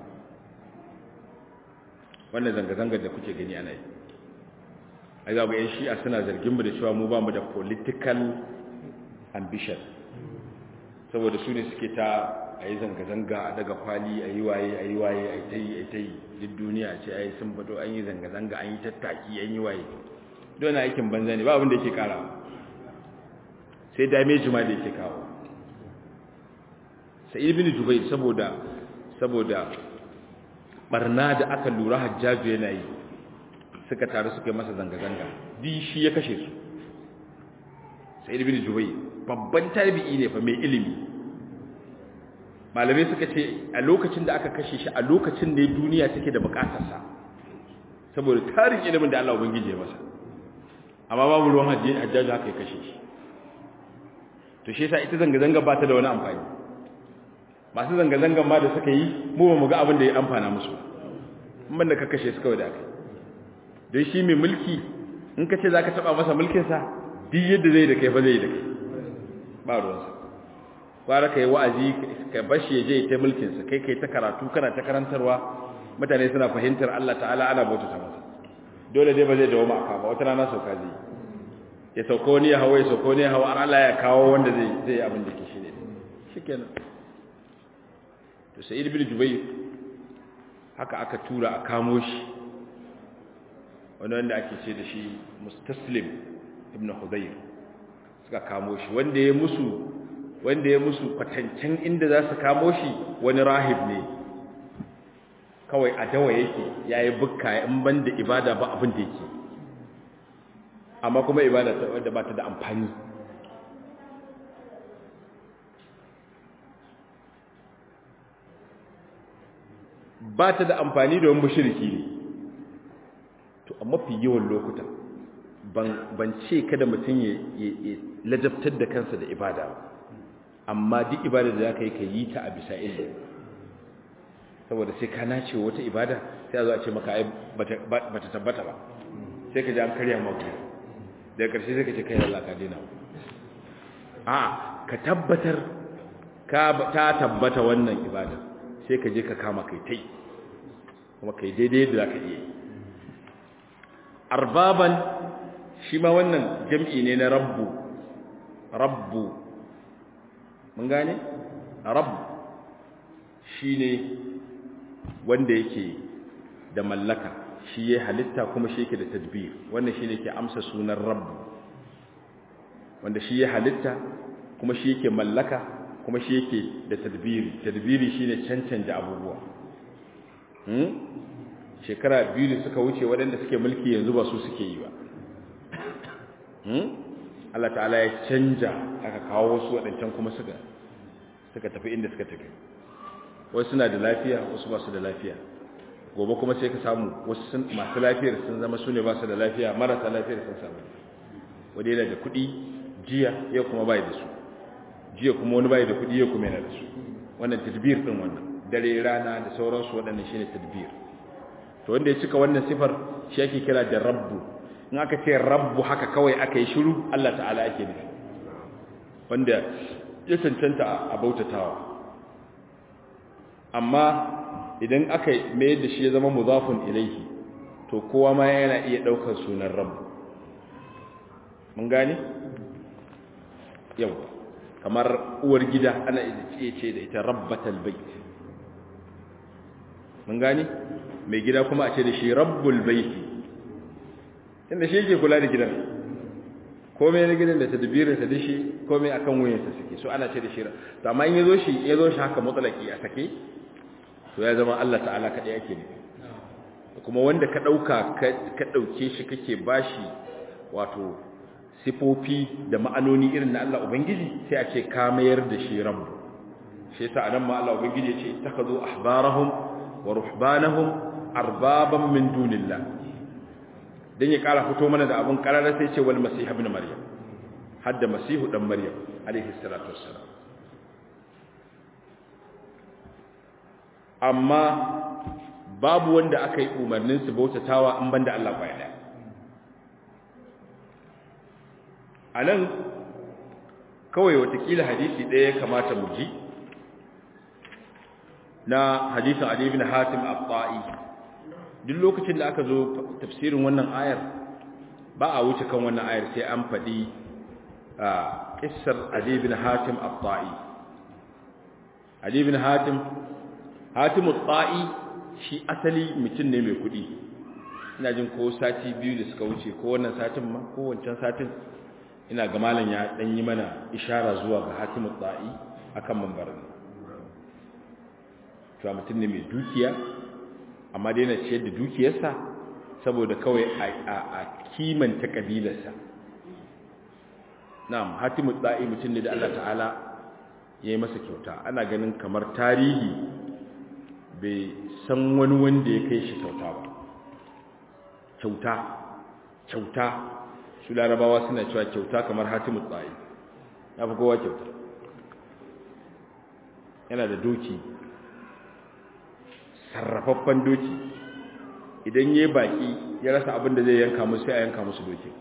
wannan zanga-zangar da kuke gani ana yi a zaɓa yan shi'a suna zargin mu da cewa mu ba mu da political ambition saboda su ne suke ta a yi zanga-zanga a daga kwali a yi waye a yi waye a yi ta yi a yi ta yi duk duniya ce a yi sun fito an yi zanga-zanga an yi tattaki an yi waye don aikin banza ne ba abin da yake kara sai damage ma da yake kawo sai ibn jubair saboda saboda barna da aka lura hajjaju yana yi suka taru suka yi masa zanga-zanga di shi ya kashe su sai ibn jubair babban tabi'i ne fa mai ilimi malamai suka ce a lokacin da aka kashe shi a lokacin da duniya take da bukatarsa saboda tarin ilimin da Allah ubangije masa amma babu ruwan hajjaju haka ya kashe shi to shi yasa ita zanga-zanga ba ta da wani amfani masu zanga-zangan ma da suka yi mu ba mu ga abin da ya amfana musu in da ka kashe su kawai da aka don shi mai mulki in ka ce za ka taɓa masa mulkinsa duk yadda zai da kai fa zai da kai ba ruwansa kwara ka yi wa'azi ka bashi ya je ta mulkinsa kai kai ta karatu kana ta karantarwa mutane suna fahimtar Allah ta'ala ana bauta ta masa dole dai ba zai dawo ma'aka ba wata rana sauka zai ya sauko wani ya hawa ya sauko wani ya hawa an Allah ya kawo wanda zai zai yi abin da ke shi ne shikenan to sai ibn jubayr haka aka tura a kamo shi wani wanda ake ce da shi mustaslim ibn hudayr suka kamo shi wanda ya musu wanda ya musu kwatancen inda za su kamo shi wani rahib ne kawai a dawa yake yayi bukka in banda ibada ba abin da yake amma kuma ibada ta wadda ba ta da amfani ba ta da amfani da wani mushriki ne to a mafi yawan lokuta ban ce kada mutum ya lajabtar da kansa da ibada ba amma duk ibada da za ka yi ka yi ta a bisa ilmi saboda sai ka nace wata ibada sai a zo a ce maka ai ba ta tabbata ba sai ka ji an karya maka daga ƙarshe sai ka ce kai Allah ka dina a ka tabbatar ka ta tabbata wannan ibada sai ka je ka kama kai tai kuma kai daidai da zaka iya arbaban shi ma wannan jam'i ne na rabbu rabbu mun gane rabb shine wanda yake da mallaka shi ya halitta kuma shi yake da tadbir wannan shi ne ke amsa sunan rabbu wanda shi ya halitta kuma shi yake mallaka kuma shi yake da tadbiri tadbiri shi ne cancanta abubuwa hmm? shekara biyu da suka wuce waɗanda suke mulki yanzu ba su suke yi ba hmm? Allah ta'ala ya canja aka kawo wasu waɗancan kuma suka suka tafi inda suka tafi wasu suna da lafiya wasu ba su da lafiya gobe kuma sai ka samu wasu masu lafiyar sun zama su ne ba su da lafiya marasa lafiyar sun samu wadda yana da kuɗi jiya yau kuma bai da su jiya kuma wani bai da kuɗi yau kuma yana da su wannan tadbir ɗin wannan dare rana da sauransu waɗannan shine tadbir to wanda ya cika wannan sifar shi ake kira da rabbu in aka ce rabbu haka kawai aka yi shiru Allah ta'ala ake nufi wanda ya cancanta a bautatawa amma idan aka mai da shi ya zama muzafun ilaihi to kowa ma yana iya daukar sunan rabbu mun gane yau kamar uwar gida ana iya ce da ita rabbatal bait mun gane mai gida kuma a ce da shi rabbul bait inda shi yake kula da gidan komai na gidan da tadbirin sa dashi komai akan wuyansa suke so ana ce da shi to amma in yazo shi yazo shi haka mutlaki a sake to ya zama Allah ta'ala kaɗai ake ne kuma wanda ka ɗauka ka ɗauke shi kake bashi wato sifofi da ma'anoni irin na Allah Ubangiji sai a ce ka mayar da shi rabu shi yasa anan ma Allah Ubangiji ya ce ittakhadhu ahbarahum wa ruhbanahum arbaban min dunillah dan ya kara fito mana da abun karara sai ce wal masih ibn maryam hadda masihu dan maryam alaihi salatu wassalam amma babu wanda aka yi umarnin su bautatawa in banda Allah kwaya daya a nan kawai watakila hadisi ɗaya ya kamata mu ji na hadisin Ali ibn Hatim al-Ta'i duk lokacin da aka zo tafsirin wannan ayar ba a wuce kan wannan ayar sai an faɗi kissar Ali ibn Hatim al-Ta'i Ali ibn Hatim Hatim al-Ta'i shi asali mutum ne mai kuɗi ina jin ko sati biyu da suka wuce ko wannan satin ma ko wancan satin ina ga malam ya dan yi mana ishara zuwa ga Hatim al-Ta'i akan mambarin cewa mutum ne mai dukiya amma dai na ciyar da dukiyarsa saboda kawai a kimanta kabilarsa na'am hatimu tsa'i mutum ne da Allah ta'ala ya yi masa kyauta ana ganin kamar tarihi bai san wani wanda ya kai shi kyauta ba kyauta kyauta su larabawa suna cewa kyauta kamar hatimu tsa'i ya fi kowa kyauta yana da doki sarrafaffen doki idan ya baki ya rasa abin da zai yanka musu sai a yanka musu doki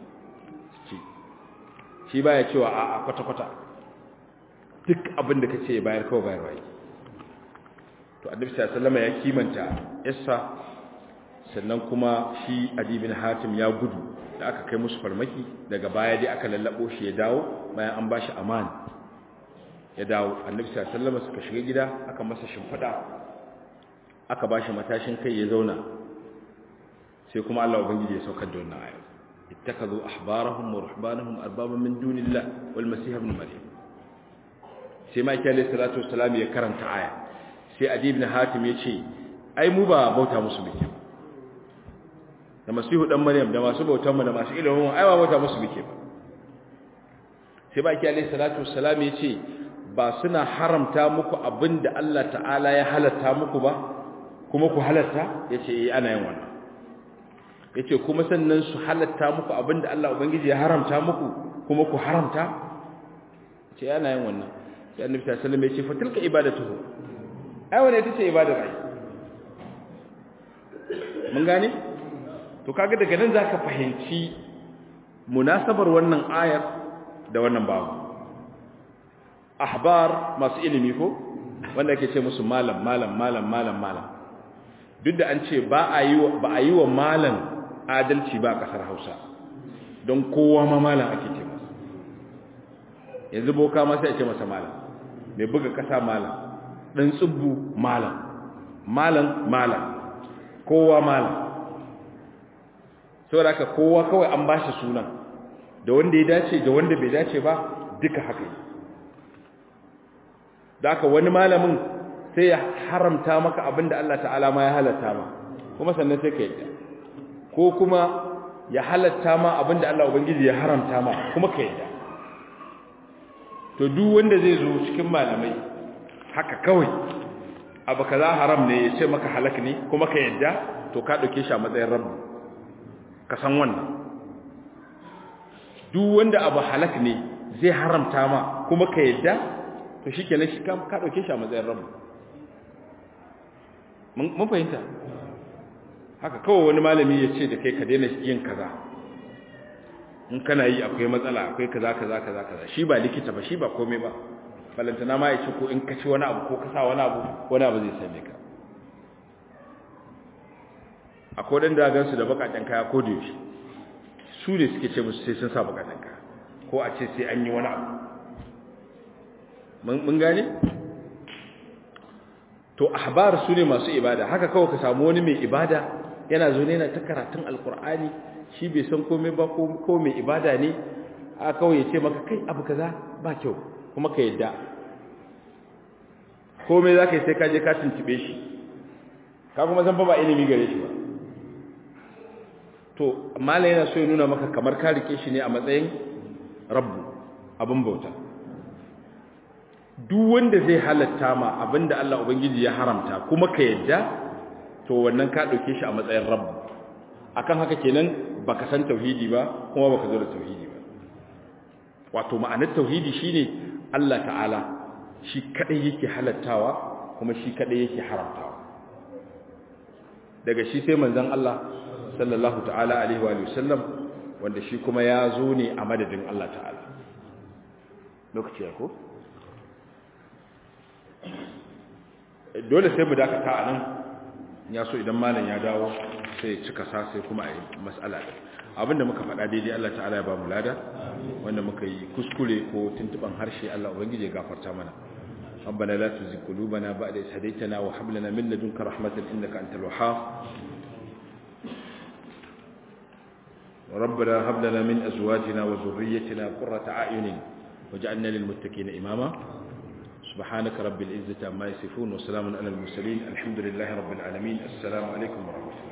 shi baya cewa a kwata-kwata duk abin da ka ce bayar kawai bayar waye to annabi sallama ya kimanta yassa sannan kuma shi adibin hatim ya gudu da aka kai musu farmaki daga baya dai aka lallabo shi ya dawo bayan an bashi amana ya dawo annabi sallama suka shiga gida aka masa shimfiɗa aka ba shi matashin kai ya zauna sai kuma Allah ubangiji ya saukar da wannan ayat ittakazu ahbarahum wa ruhbanahum arbaban min dunillah wal masih ibn maryam sai ma kiyale salatu wassalam ya karanta aya sai adi ibn hatim ya ce ai mu ba bauta musu bike da masihu dan maryam da masu bautan mu da masu ilimin ai ba bauta musu bike ba sai ba kiyale salatu wassalam ya ce ba suna haramta muku abinda Allah ta'ala ya halatta muku ba kuma ku halatta ya ce ana yin wannan ya ce kuma sannan su halatta muku abinda Allah Ubangiji ya haramta muku kuma ku haramta ce ana yin wannan sai annabi sallallahu alaihi wasallam ya ce fatilka ibadatuhu ai wannan ita ce ibadar ai mun gane to kaga daga nan zaka fahimci munasabar wannan ayar da wannan babu ahbar masu ilimi ko wanda ake ce musu malam malam malam malam malam duk da an ce ba a yi wa ba a yi wa malam adalci ba a kasar Hausa don kowa ma malam ake ce masa yanzu boka ma sai a ce masa malam mai buga kasa malam dan tsubbu malam malam malam kowa malam saboda haka kowa kawai an bashi sunan da wanda ya dace da wanda bai dace ba duka haka yi da aka wani malamin sai ya haramta maka abinda Allah ta'ala ma ya halatta ma kuma sannan sai ka yadda ko kuma ya halatta ma abinda Allah ubangiji ya haramta ma kuma ka yadda to duk wanda zai zo cikin malamai haka kawai abu kaza haram ne ya ce maka halak ne kuma ka yadda to ka dauke shi a matsayin rabbi ka san wannan duk wanda abu halak ne zai haramta ma kuma ka yadda to shi kenan shi ka ɗauke shi a matsayin rabu mun fahimta haka kawai wani malami ya ce da kai ka daina yin kaza in kana yi akwai matsala akwai kaza kaza kaza kaza shi ba likita ba shi ba komai ba balantana ma ya ce ko in ka ci wani abu ko ka sa wani abu wani abu zai same ka akwai wadanda gansu da bakaken kaya ko da yaushe su ne suke ce musu sai sun sa bakaken kaya ko a ce sai an yi wani abu mun gane to ahbar su ne masu ibada haka kawai ka samu wani mai ibada yana zo ne yana ta karatun alkur'ani shi bai san komai ba ko mai ibada ne a kawai ya ce maka kai abu kaza ba kyau kuma ka yadda komai za ka yi sai ka je ka tuntube shi ka kuma san fa ba ilimi gare shi ba to malai yana so ya nuna maka kamar ka rike shi ne a matsayin rabbu abin bauta duk wanda zai halatta ma abinda Allah ubangiji ya haramta kuma ka yadda to wannan ka dauke shi a matsayin rabbu akan haka kenan baka san tauhidi ba kuma baka zo da tauhidi ba wato ma'anar tauhidi shine Allah ta'ala shi kadai yake halattawa kuma shi kadai yake haramtawa daga shi sai manzon Allah sallallahu ta'ala alaihi wa sallam wanda shi kuma ya zo ne a madadin Allah ta'ala lokaci ya ko dole sai mu dakata a nan ya so idan malam ya dawo sai cika sa sai kuma a yi matsala ɗin abinda muka faɗa daidai Allah ta'ala ya ba mu lada wanda muka yi kuskure ko tuntuban harshe Allah ubangiji ya gafarta mana ربنا لا تزغ قلوبنا بعد إذ هديتنا وهب لنا من لدنك رحمة إنك أنت الوهاب ربنا هب لنا من أزواجنا وذريتنا قرة أعين وجعلنا للمتقين إماما سبحانك رب العزة عما يصفون وسلام على المرسلين الحمد لله رب العالمين السلام عليكم ورحمة الله